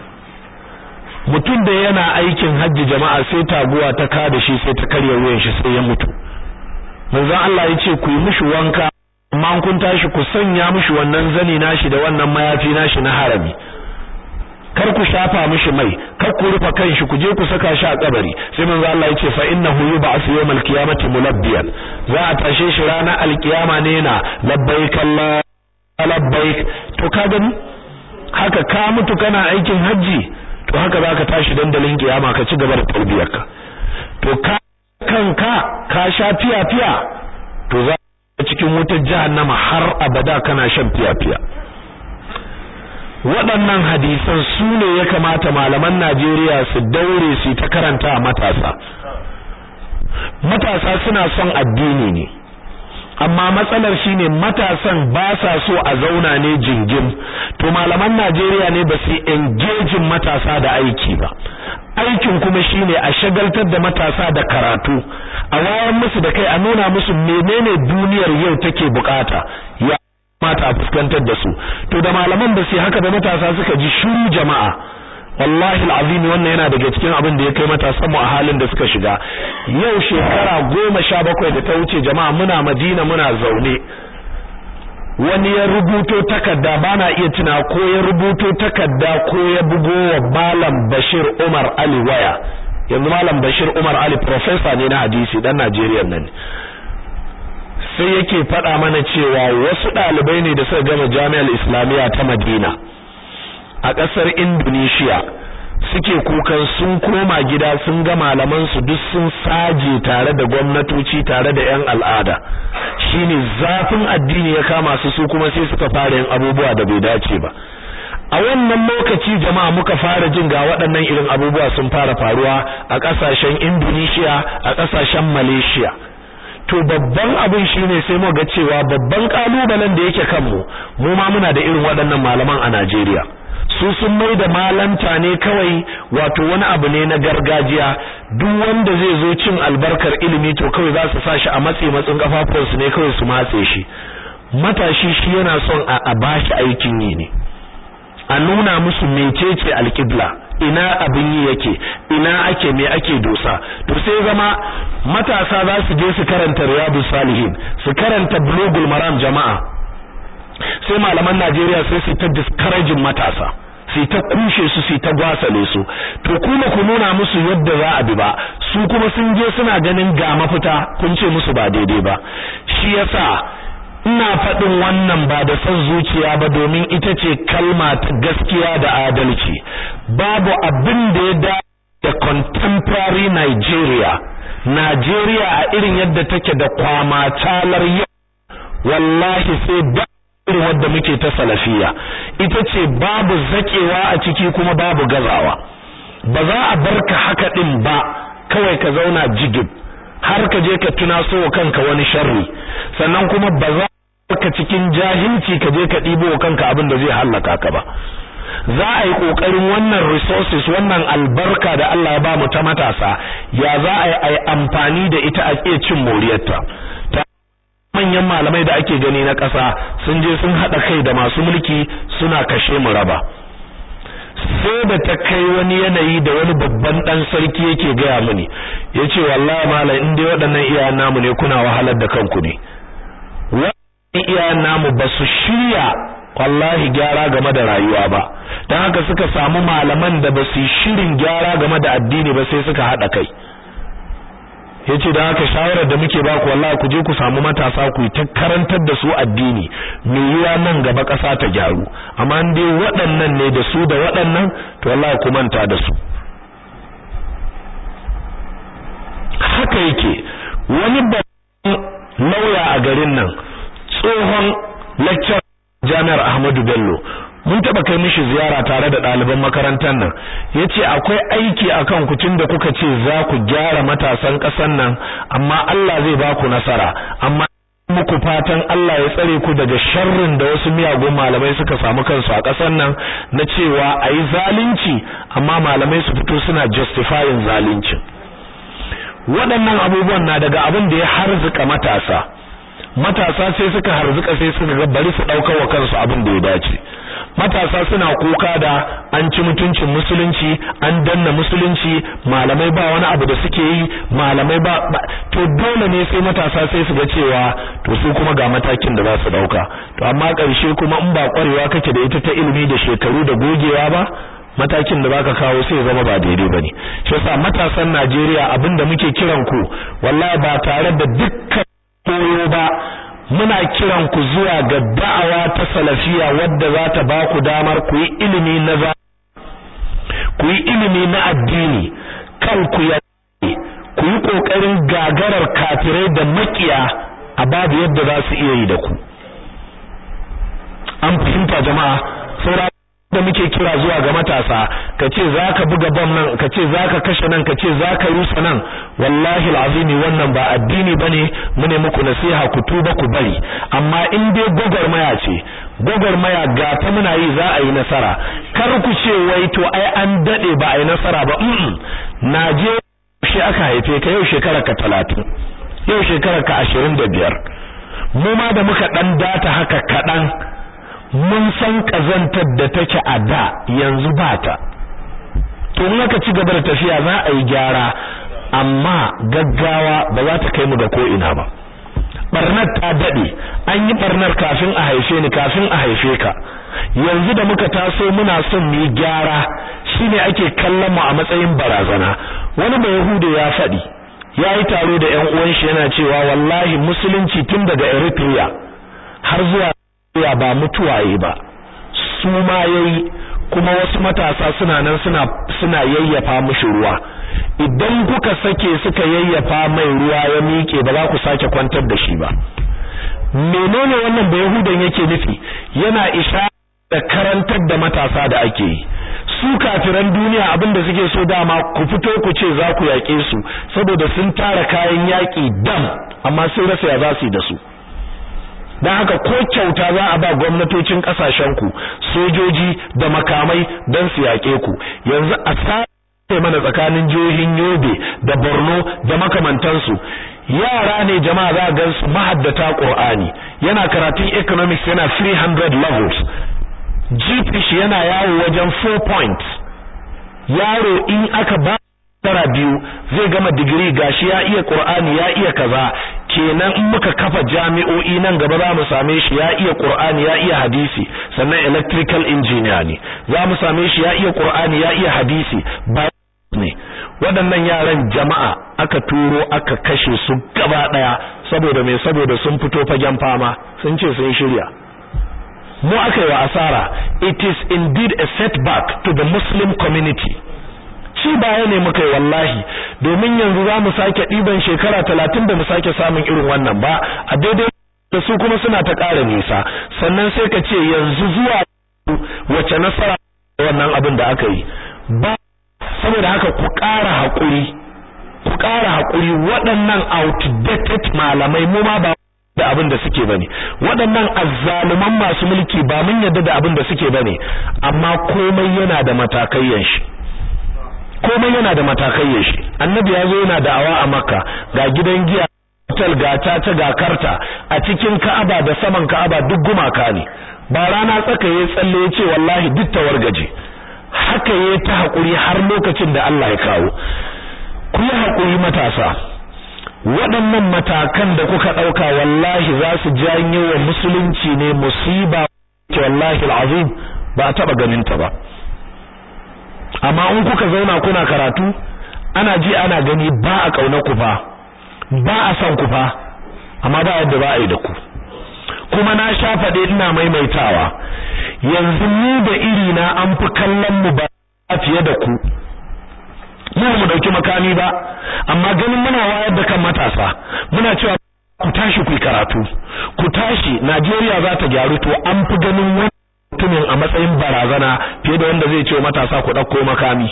mutum da yana aikin hajji jama'a sai taguwa ta ka da shi sai ta karya wuyan shi sai ya mutu manzon Allah ya ce ku yi mishi wanka amma kun tashi ku sanya mishi wannan zani nashi da wannan mayafi nashi na harami kar ku shafa mishi mai kar ku rufe kanshi ku je ku saka shi a kabari sai manzo Allah yace fa innahu yub'ath yawmal qiyamati mulabbiyan za a tashe shi ranar alkiyama ne na labbaik Allah labbaik to ka gani haka ka mutu kana aikin haji to haka zaka tashi dandalin kiyama ka ci gaba da tarbiyarka to ka kanka ka sha fiya fiya to za cikin wutar jahannama har abada kana shan fiya fiya waɗannan hadisan su ne ya kamata malaman Najeriya su daure su ta karanta a matasa matasa suna son addini ne amma matsalar shine matasan ba sa so a zauna ne jingim to malaman Najeriya ne ba su engage matasa da aiki ba aikin kuma shine a shagaltar da matasa da karatu a wayar musu da kai a nuna musu menene duniyar yau take bukata ya mata fuskantar da su to da malaman ba su haka ba matasa suka ji shiru jama'a wallahi alazim wannan yana daga cikin abin da ya kai matasan mu a halin da suka shiga yau shekara goma sha bakwai da ta wuce jama'a muna Madina muna zaune wani ya rubuto takarda bana iya tuna ko ya rubuto takarda ko ya bugo wa Malam Bashir Umar Ali waya yanzu Malam Bashir Umar Ali professor ne na hadisi dan Najeriya nan sai yake faɗa mana cewa wasu ɗalibai ne da suka gama Jami'ar Islamiyya ta Madina a ƙasar Indonesia suke kukan sun koma gida sun ga malaman su duk sun saje tare da gwamnatoci tare da ƴan al'ada shine zafin addini ya kama su su kuma sai suka fara yin abubuwa da bai dace ba a wannan lokaci jama'a muka fara jin ga waɗannan irin abubuwa sun fara faruwa a ƙasashen Indonesia a ƙasashen Malaysia to babban abin shine sai mu ga cewa babban kalubalen da yake kanmu mu ma muna da irin waɗannan malaman a Najeriya su sun mai da malanta ne kawai wato wani abu ne na gargajiya duk wanda zai zo cin albarkar ilimi to kawai za su sashi a matse matsin kafafuwansu ne kawai su matse shi matashi shi yana son a bashi aikin yi ne a nuna musu mecece alƙibla ina abin yi yake ina ake me ake dosa to sai zama matasa za su je su karanta riyadus salihin su karanta bulugul maram jama'a sai malaman Najeriya sai su ta discouraging matasa su ta kushe su su ta gwasale su to kuma ku nuna musu yadda za a bi ba su kuma sun je suna ganin ga mafita kun ce musu ba daidai ba shi yasa ina faɗin wannan ba da son zuciya ba domin ita ce kalma ta gaskiya da adalci babu abin da ya da da contemporary Nigeria Nigeria a irin yadda take da kwama talar yau wallahi sai ba irin wadda muke ta salafiya ita ce babu zakewa a ciki kuma babu gazawa ba za a barka haka din ba kawai ka zauna jigib har ka je ka tunaso wa kanka wani sharri sannan kuma ba za ka cikin jahilci ka je ka ɗibo wa kanka abin da zai hallaka ka ba za a yi ƙoƙarin wannan resources wannan albarka da Allah ya ba mu ta matasa ya za a yi amfani da ita a iya cin moriyarta manyan malamai da ake gani na ƙasa sun je sun haɗa kai da masu mulki suna kashe mu raba sai da ta kai wani yanayi da wani babban ɗan sarki yake gaya mini ya ce wallahi malam in dai waɗannan iyayen namu ne kuna wahalar da kanku ne waɗannan iyayen namu ba su shirya wallahi gyara game da rayuwa ba don haka suka samu malaman da ba su shirin gyara game da addini ba sai suka haɗa kai yace da haka shawarar da muke baku wallahi ku je ku samu matasa ku ta karantar da su addini me yiwa nan gaba ƙasa ta gyaru amma in dai waɗannan ne da su da waɗannan to wallahi ku manta da su haka yake wani babban lauya a garin nan tsohon lecturer jami'ar Ahmadu Bello mun taba kai mishi ziyara tare da ɗaliban makarantar nan yace akwai aiki akan ku tunda kuka ce za ku gyara matasan ƙasar nan amma Allah zai ba ku nasara amma muku fatan Allah ya tsare ku daga sharrin da wasu miyagun malamai suka samu kansu a ƙasar nan na cewa ayi zalunci amma malamai su fito suna justifying zaluncin waɗannan abubuwan na daga abin da ya harzuka matasa matasa sai suka harzuka sai suka ga bari su ɗaukar wa kansu abin da ya dace matasa suna kuka da an ci mutuncin musulunci an danna musulunci malamai ba wani abu da suke yi malamai ba to dole ne sai matasa sai su ga cewa to su kuma ga matakin da za su dauka to amma ƙarshe kuma in ba kwarewa kake da ita ta ilimi da shekaru da gogewa ba matakin da baka kawo sai zama ba daidai bane shi yasa matasan Najeriya abinda muke kiran ku wallahi ba tare da dukkan koyo ba muna kiran ku zuwa ga da'awa ta salafiya wadda za ta ba ku damar ku yi ilimi na za ku yi ilimi na addini kan ku ya ku yi kokarin gagarar kafirai da makiya a babu yadda za su iya yi da ku an fahimta jama'a saura da muke kira zuwa ga matasa ka ce za ka buga bam nan ka ce za ka kashe nan ka ce za ka rusa nan wallahi alazimi wannan ba addini bane mune muku nasiha ku tuba ku bari amma in dai gwagwarmaya ce gwagwarmaya ga ta muna yi za a yi nasara kar ku ce wai to ai an dade ba a yi nasara ba mm naje shi aka haife ka yau shekara ka 30 yau shekara ka 25 mu ma da muka dan data haka kadan mun san kazantar da take a da yanzu ba ta to in aka ci gaba da tafiya za a yi gyara amma gaggawa ba za ta kai mu ga ko ina ba barnar ta dade an yi barnar kafin a haife ni kafin a haife ka yanzu da muka taso muna son mu yi gyara shine ake kallon mu a matsayin barazana wani mai yahudu ya faɗi ya yi taro da ƴan uwan shi yana cewa wallahi musulunci tun daga Eritrea har zuwa Eritrea ba mutuwaye ba su ma yayi kuma wasu matasa suna nan suna suna yayyafa mushi ruwa idan kuka sake suka yayyafa mai ruwa ya miƙe ba za ku sake kwantar da shi ba menene wannan da yahudan yake nufi yana isha da karantar da matasa da ake yi su kafiran duniya abinda suke so dama ku fito ku ce za ku yaƙe su saboda sun tara kayan yaƙi dam amma sun rasa ya za su yi da su don haka ko kyauta za a ba gwamnatocin ku sojoji da makamai don su yaƙe ku yanzu a sai mana tsakanin jihohin Yobe da Borno da makamantansu yara ne jama'a za ga su mahaddata Qur'ani yana karatun economics yana 300 levels GPH yana yawo wajen 4 points yaro in aka ba tara biyu zai gama digiri gashi ya iya Qur'ani ya iya kaza kenan in muka kafa jami'o'i nan gaba za mu same shi ya iya Qur'ani ya iya hadisi sannan electrical engineer ne za mu same shi ya iya Qur'ani ya iya hadisi ba ne waɗannan yaran jama'a aka turo aka kashe su gaba ɗaya saboda me saboda sun fito fagen fama sun ce sun shirya mu aka yi wa asara it is indeed a setback to the muslim community ci baya ne muka yi wallahi domin yanzu za mu sake ɗiban shekara talatin da mu sake samun irin wannan ba a daidai da su kuma suna ta ƙara nisa sannan sai ka ce yanzu zuwa wace nasara wannan abin da aka yi ba saboda haka ku ƙara haƙuri ku ƙara haƙuri waɗannan outdated malamai mu ma ba da abin da suke bane waɗannan azzaluman masu mulki ba mun yadda da abin da suke bane amma komai yana da matakayyan shi komai yana da matakayyan shi annabi ya zo yana da'awa a makka ga gidan giya hotel ga ta ga karta a cikin ka'aba da saman ka'aba duk gumaka ne ba rana tsaka ya tsalle ya ce wallahi duk tawargaje haka ya ta haƙuri har lokacin da Allah ya kawo ku yi haƙuri matasa waɗannan matakan da kuka ɗauka wallahi za su janyo wa musulunci ne musiba ke wallahi al'azim ba a taɓa ganin ta ba amma in kuka zauna kuna karatu ana ji ana gani ba a ƙauna ku fa ba a son ku fa amma ba yadda ba a yi da ku kuma na sha faɗe ina maimaitawa yanzu mu da iri na an fi kallon mu ba fiye da ku mu mu dauki makami ba amma ganin muna wayar da kan matasa muna cewa ku tashi ku karatu ku tashi Najeriya za ta gyaru to an fi ganin wani mutumin a matsayin barazana fiye da wanda zai ce matasa ku dauko makami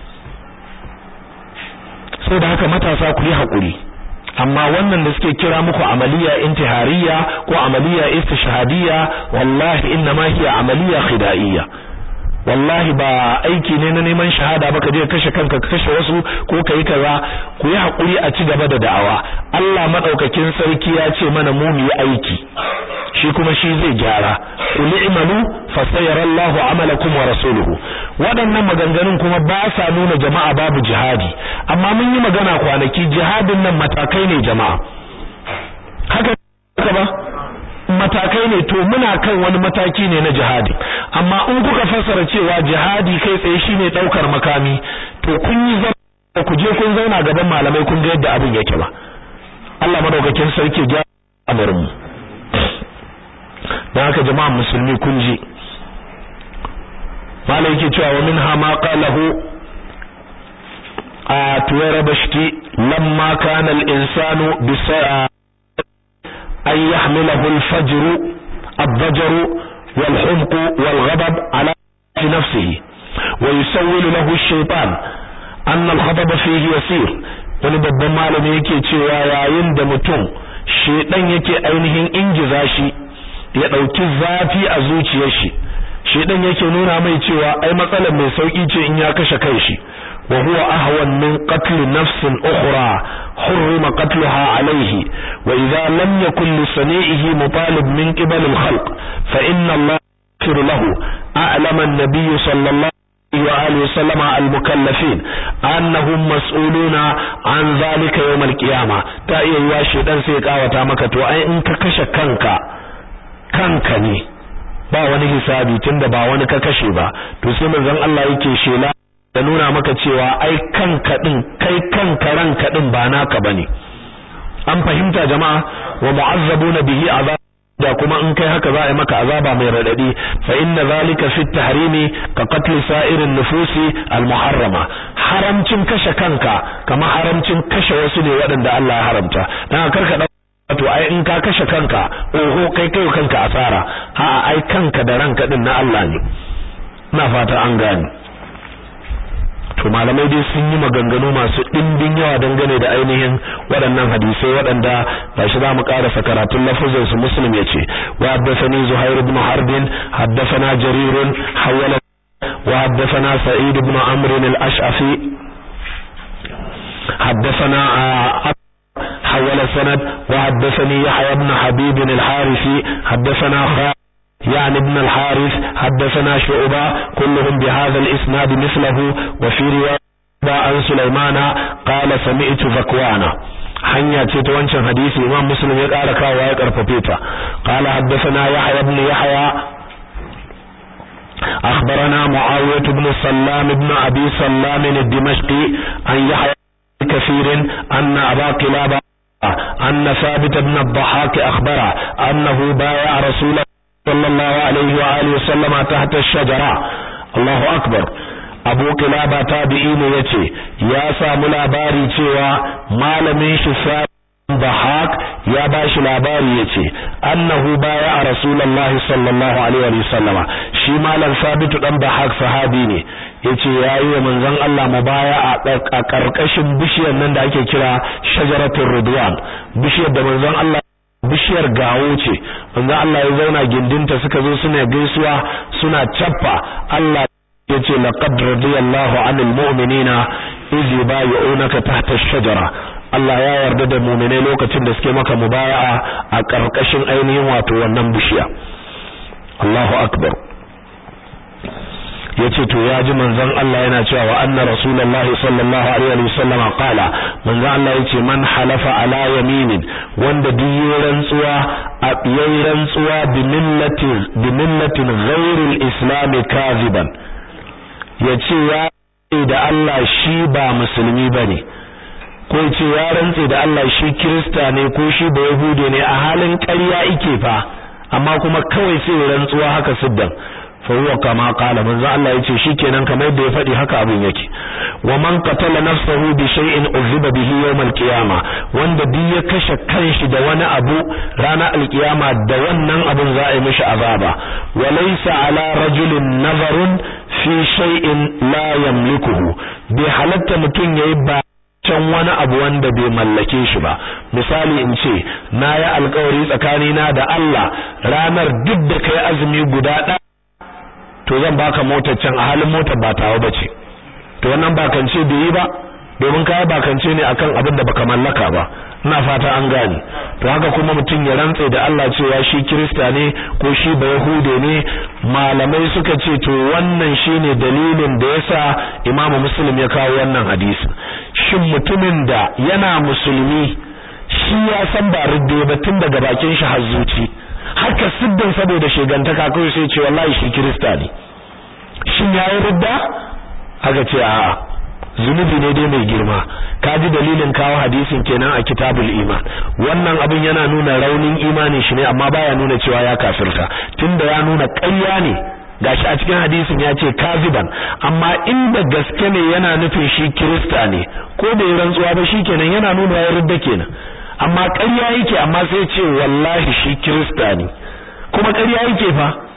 sai da haka matasa ku yi hakuri amma wannan da suke kira muku amaliya intihariya ko amaliya istishhadiyya wallahi inna ma hiya amaliya khida'iyya wallahi ba aiki ne na neman shahada ba ka je kashe kanka ka kashe wasu ko kai kaza ku yi hakuri a ci gaba da da'awa Allah madaukakin sarki ya ce mana mu mu yi aiki shi kuma shi zai gyara qul i'malu fasayarallahu amalakum wa rasuluhu waɗannan maganganun kuma ba sa nuna jama'a babu jihadi amma mun yi magana kwanaki jihadin nan matakai ne jama'a haka ba matakai ne to muna kan wani mataki ne na jihadi amma in kuka fassara cewa jihadi kai tsaye shine daukar makami to kun yi zama ku je kun zauna gaban malamai kun ga yadda abin yake ba Allah madaukakin sarki ya amarin mu dan haka jama'a musulmi kun ji malai yake cewa wa minha ma qalahu a tuwara bashti lamma kana al-insanu bi أن يحمله الفجر الضجر والحمق والغضب على نفسه ويسول له الشيطان أن الغضب فيه يسير wani babban malami yake cewa yayin da mutum shedan yake ainihin ingiza shi ya dauki zafi a zuciyar shi shedan yake nuna mai cewa ai matsalar mai sauki ce in ya kashe kai shi wa huwa ahwan min qatl nafsin ukhra hurrima qatluha alayhi wa idha lam yakun li sani'ihi mutalib min qibal al-khalq fa inna Allah yaghfir lahu a'lama an-nabiy sallallahu وآله وسلم المكلفين أنهم مسؤولون عن ذلك يوم القيامة تأيي واشي دان سيكا وتامك تو أي إنك كش كنك كنك ني ba wani hisabi tunda ba wani ka kashe ba to sai manzon Allah yake shela da nuna maka cewa ai kanka din kai kanka ranka din ba naka bane an fahimta jama'a wa mu'azzabuna bihi azab da kuma in kai haka za a yi maka azaba mai radadi fa inna zalika fi tahrimi ka qatl sa'irin nufusi al-muharrama haramcin kashe kanka kamar haramcin kashe wasu ne waɗanda Allah ya haramta dan karka to ai in ka kashe kanka oho kai kai kanka asara a'a ai kanka da ranka din na Allah ne ina fata an gane to malamai dai sun yi maganganu masu ɗimbin yawa dangane da ainihin waɗannan hadisai waɗanda ba shi za mu ƙarasa karatun lafuzin su muslim ya ce wa haddathani zuhair ibn harbin haddathana jarir hawala wa haddathana sa'id ibn amr al-ash'afi haddathana حول السند وحدثني يحيى بن حبيب الحارثي حدثنا خالد يعني ابن الحارث حدثنا شعبة كلهم بهذا الإسناد مثله وفي رواية عن سليمان قال سمعت ذكوانا hanya ce ta wancan hadisi imam muslim ya ƙara kawo ya karfafe ta qala haddathana yahya ibn yahya أخبرنا معاوية بن سلام بن أبي سلام الدمشقي عن يحيى كثير أن أبا قلابة أن ثابت بن الضحاك أخبره أنه بايع رسول الله صلى الله عليه وآله وسلم تحت الشجرة الله أكبر abu kilaba tabi'i ne yace ya samu labari cewa malamin shi Bahak ya bashi labari yace annahu baya a rasulullahi sallallahu alaihi wa sallama shi malam sabitu dan Bahak sahabi ne yace yayi wa manzon Allah mubaya a karkashin bishiyar nan da ake kira shajaratul ridwan bishiyar da manzon Allah bishiyar gawo ce manzon Allah ya zauna gindinta suka zo suna gaisuwa suna cappa Allah yace laqad radiyallahu 'anil mu'minina iz yubayyi'unaka tahta ash-shajara Allah ya yarda da mu'minai lokacin da suke maka mubaya'a a karkashin ainihin wato wannan bishiya Allahu akbar yace to ya ji manzon Allah yana cewa wa anna rasulullahi sallallahu alaihi wasallama qala manzon Allah yace man halafa ala yaminin wanda duk rantsuwa a yayin rantsuwa bi millatin bi millatin ghairi al-islam kaziban yace ya da Allah shi ba musulmi bane ko ce ya rantse da Allah shi kirista ne ko shi ba yahude ne a halin ƙarya ike fa amma kuma kawai sai rantsuwa haka siddan fa huwa kama qala manzo Allah yace shikenan kamar yadda ya faɗi haka abin yake wa man qatala nafsahu bi shay'in uziba bihi yawm al-qiyama wanda duk ya kashe kanshi da wani abu ranar al-qiyama da wannan abin za a yi mishi azaba wa laysa ala rajulin nazarun fi shay'in la yamlikuhu bi halatta mutun yayi ba can wani abu wanda bai mallake shi ba misali in ce na yi alkawari tsakanina da Allah ranar duk da kai azumi guda ɗaya to zan baka motar can a halin motar ba tawa bace to wannan bakance bai yi ba domin kai bakance ne akan abin da baka mallaka ba ina fata an gane to haka kuma mutum ya rantse da Allah cewa shi kirista ne ko shi ba yahude ne malamai suka ce to wannan shine dalilin da yasa imamu muslim ya kawo wannan hadisi shin mutumin da yana musulmi shi ya san ba ridde ba tun daga bakin shi har zuci haka siddin saboda shegantaka kawai sai ce wallahi shi kirista ne shin yayi ridda haka ce a'a zunubi ne dai mai girma kaji dalilin kawo hadisin kenan a kitabul iman wannan abin yana nuna raunin imanin shi ne amma baya nuna cewa ya kafirta tunda ya nuna ƙarya ne gashi a cikin hadisin ya ce kaziban amma inda gaske ne yana nufin shi kirista ne ko bai rantsuwa ba shikenan yana nuna ya ridda kenan amma ƙarya yake amma sai ce wallahi shi kirista ne kuma ƙarya yake fa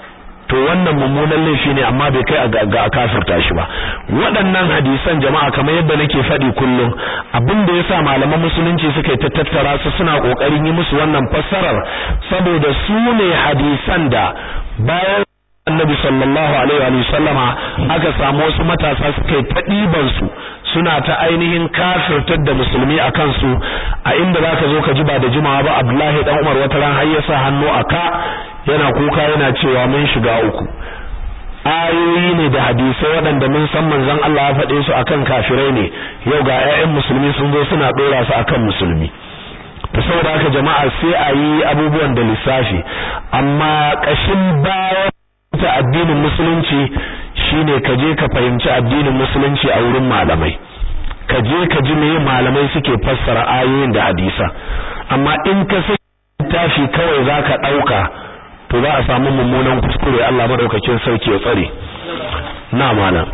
to wannan mummunan laifi ne amma bai kai ga a kafirta shi ba waɗannan hadisan jama'a kamar yadda nake faɗi kullum abin da yasa malaman musulunci suka yi tattara su suna kokarin yi musu wannan fassarar saboda su ne hadisan da bayan annabi sallallahu alaihi wa sallama aka samu wasu matasa suka yi ta ɗiban su suna ta ainihin kafirtar da musulmi a kansu a inda zaka zo ka ji ba da jimawa ba Abdullahi dan Umar wata ran har ya sa hannu a ka yana kuka yana cewa mun shiga uku ayoyi ne da hadisai waɗanda mun san manzon Allah ya faɗe su akan kafirai ne yau ga ƴaƴan musulmi sun zo suna ɗora su akan musulmi to saboda haka jama'a sai a yi abubuwan da lissafi amma ƙashin baya ta addinin musulunci shine ka je ka fahimci addinin musulunci a wurin malamai ka je ka ji me malamai suke fassara ayoyin da hadisa amma in ka sai tafi kawai zaka dauka to za a samu mummunan kuskure Allah madaukakin sarki ya tsare na malam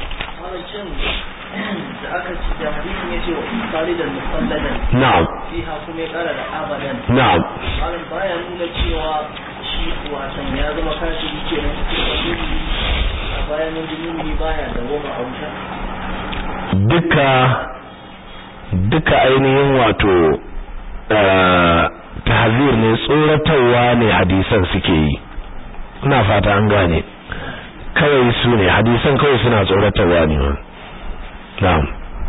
na'am fiha kuma ya kara da abadan na'am malam baya nuna cewa shi wasan ya zama kafiri kenan a bayan mun baya da goma a wuta duka duka ainihin wato tahzir ne tsoratarwa ne hadisan suke yi ina fata an gane kawai su ne hadisan kawai suna tsoratarwa ne na'am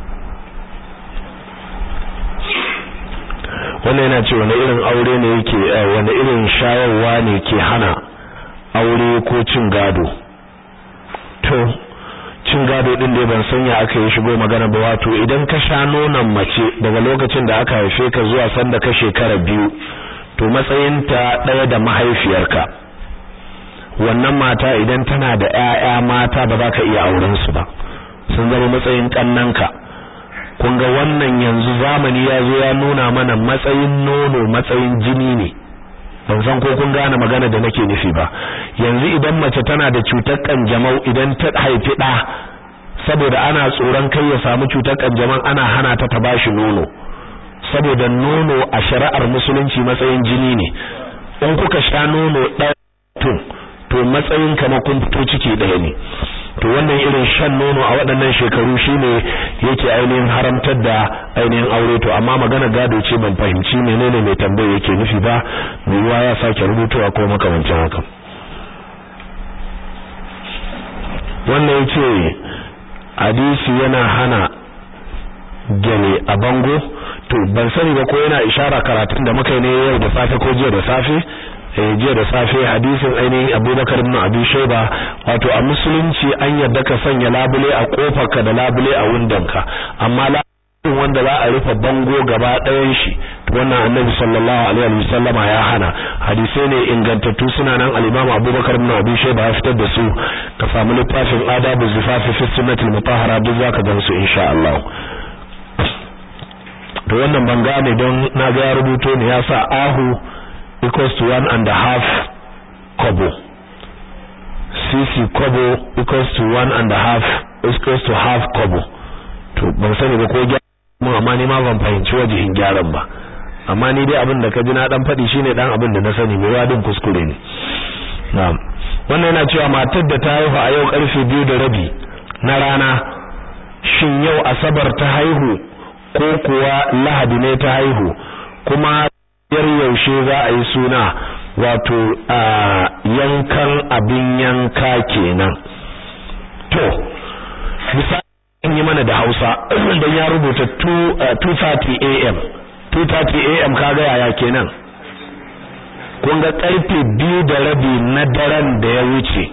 wannan yana ce wani irin aure ne yake wani irin shayarwa ne ke hana aure ko cin gado to cin gado din da ban sanya aka yi shigo magana ba wato idan ka sha nonon mace daga lokacin da aka haife ka zuwa sanda ka shekara biyu to matsayinta ɗaya da mahaifiyarka wannan mata idan tana da ƴaƴa mata ba za ka iya auren su ba sun zama matsayin kannanka kun ga wannan yanzu zamani ya zo ya nuna mana matsayin nono matsayin jini ne ban san ko kun gane magana da nake nufi ba yanzu idan mace tana da cutar kanjamau idan ta haifi ɗa saboda ana tsoron kai ya samu cutar kanjamau ana hana ta ta bashi nono saboda nono a shari'ar musulunci matsayin jini ne in kuka sha nono ɗaya tun to matsayin kamar kun fito ciki ɗaya ne to wannan irin shan nono a waɗannan shekaru shine yake ainihin haramtar da ainihin aure to amma magana gado ce ban fahimci menene mai tambaye yake nufi ba mai ruwa ya sake rubutuwa ko makamancin haka wannan yace hadisi yana hana gele a bango to ban sani ba ko yana ishara karatun da muka yi ne yau da safe ko jiya da safe jiya da safe hadisin ainihin abubakar ibn abi shaiba wato a musulunci an yadda ka sanya labule a kofarka da labule a wundanka amma labulin wanda za a rufe bango gaba ɗayan shi wannan annabi sallallahu alaihi wa sallama ya hana hadisai ne ingantattu suna nan al-imam abubakar ibn abi shaiba ya fitar da su ka samu littafin adabu zifafi fi sunnatul mutahhara duk zaka gan su insha Allah to wannan ban gane don na ga ya rubuto ne ya sa ahu equals to one and a half kobo cc kobo equals to one and a half equals to half kobo to ban sani ba ko gyara amma ni ma ban fahimci wajihin gyaran ba amma ni dai abin da ka ji na dan faɗi shine dan abin da na sani mai wadin kuskure ne na'am wannan yana cewa matar da ta haihu a yau karfe biyu da rabi na rana shin yau asabar ta haihu ko kuwa lahadi ne ta haihu kuma yar yaushe za a yi suna wato a yankan abin yanka kenan to misali in yi mana da Hausa dan ya rubuta 2:30 am 2:30 am kaga yaya kenan kun ga karfe biyu da rabi na daren da ya wuce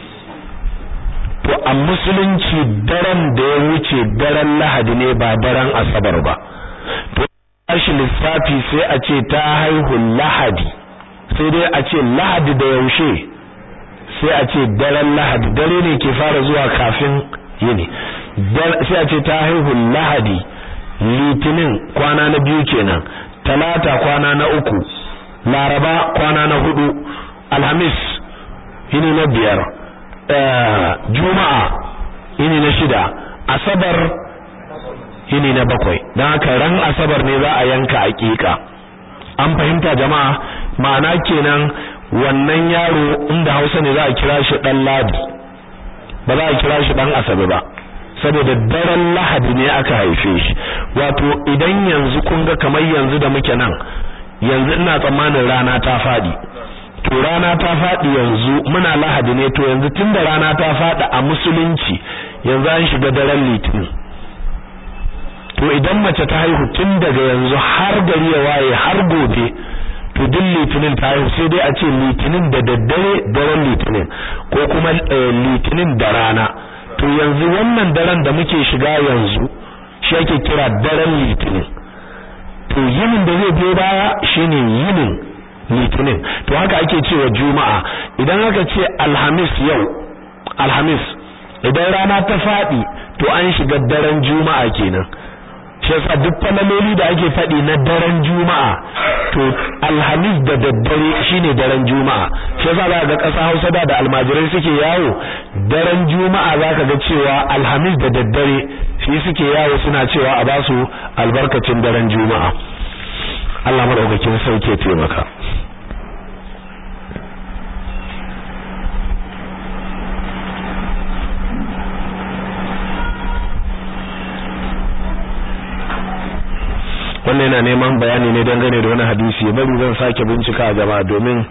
to a musulunci daren da ya wuce daren lahadi ne ba daren asabar ba to tashi lissafi sai a ce ta haihu lahadi sai dai a ce lahadi da yaushe sai a ce daren lahadi dare ne ke fara zuwa kafin yini sai a ce ta haihu lahadi litinin kwana na biyu kenan talata kwana na uku laraba kwana na hudu alhamis yini na biyar juma'a yini na shida asabar yini na bakwai don haka ran asabar ne za a yanka aƙiƙa an fahimta jama'a ma'ana kenan wannan yaro inda Hausa ne za a kira shi dan ladi ba za a kira shi dan asabe ba saboda daren lahadi ne aka haife shi wato idan yanzu kun ga kamar yanzu da muke nan yanzu ina tsammanin rana ta fadi to rana ta fadi yanzu muna lahadi ne to yanzu tunda rana ta fadi a musulunci yanzu an shiga daren litinin to idan mace ta haihu tun daga yanzu har gari ya waye har gobe to duk litinin ta haihu sai dai a ce litinin da daddare daren litinin ko kuma litinin da rana to yanzu wannan daren da muke shiga yanzu shi ake kira daren litinin to yinin da zai biyo baya shine yinin litinin to haka ake cewa juma'a idan aka ce alhamis yau alhamis idan rana ta fadi to an shiga daren juma'a kenan shi yasa duk falaloli da ake faɗi na daren juma'a to alhamis da daddare shine daren juma'a shi yasa za ga ƙasa Hausa da da almajirai suke yawo daren juma'a zaka ga cewa alhamis da daddare shi suke yawo suna cewa a basu albarkacin daren juma'a Allah madaukakin sauke taimaka wannan yana neman bayani ne dangane da wani hadisi bari zan sake bincika a jama'a domin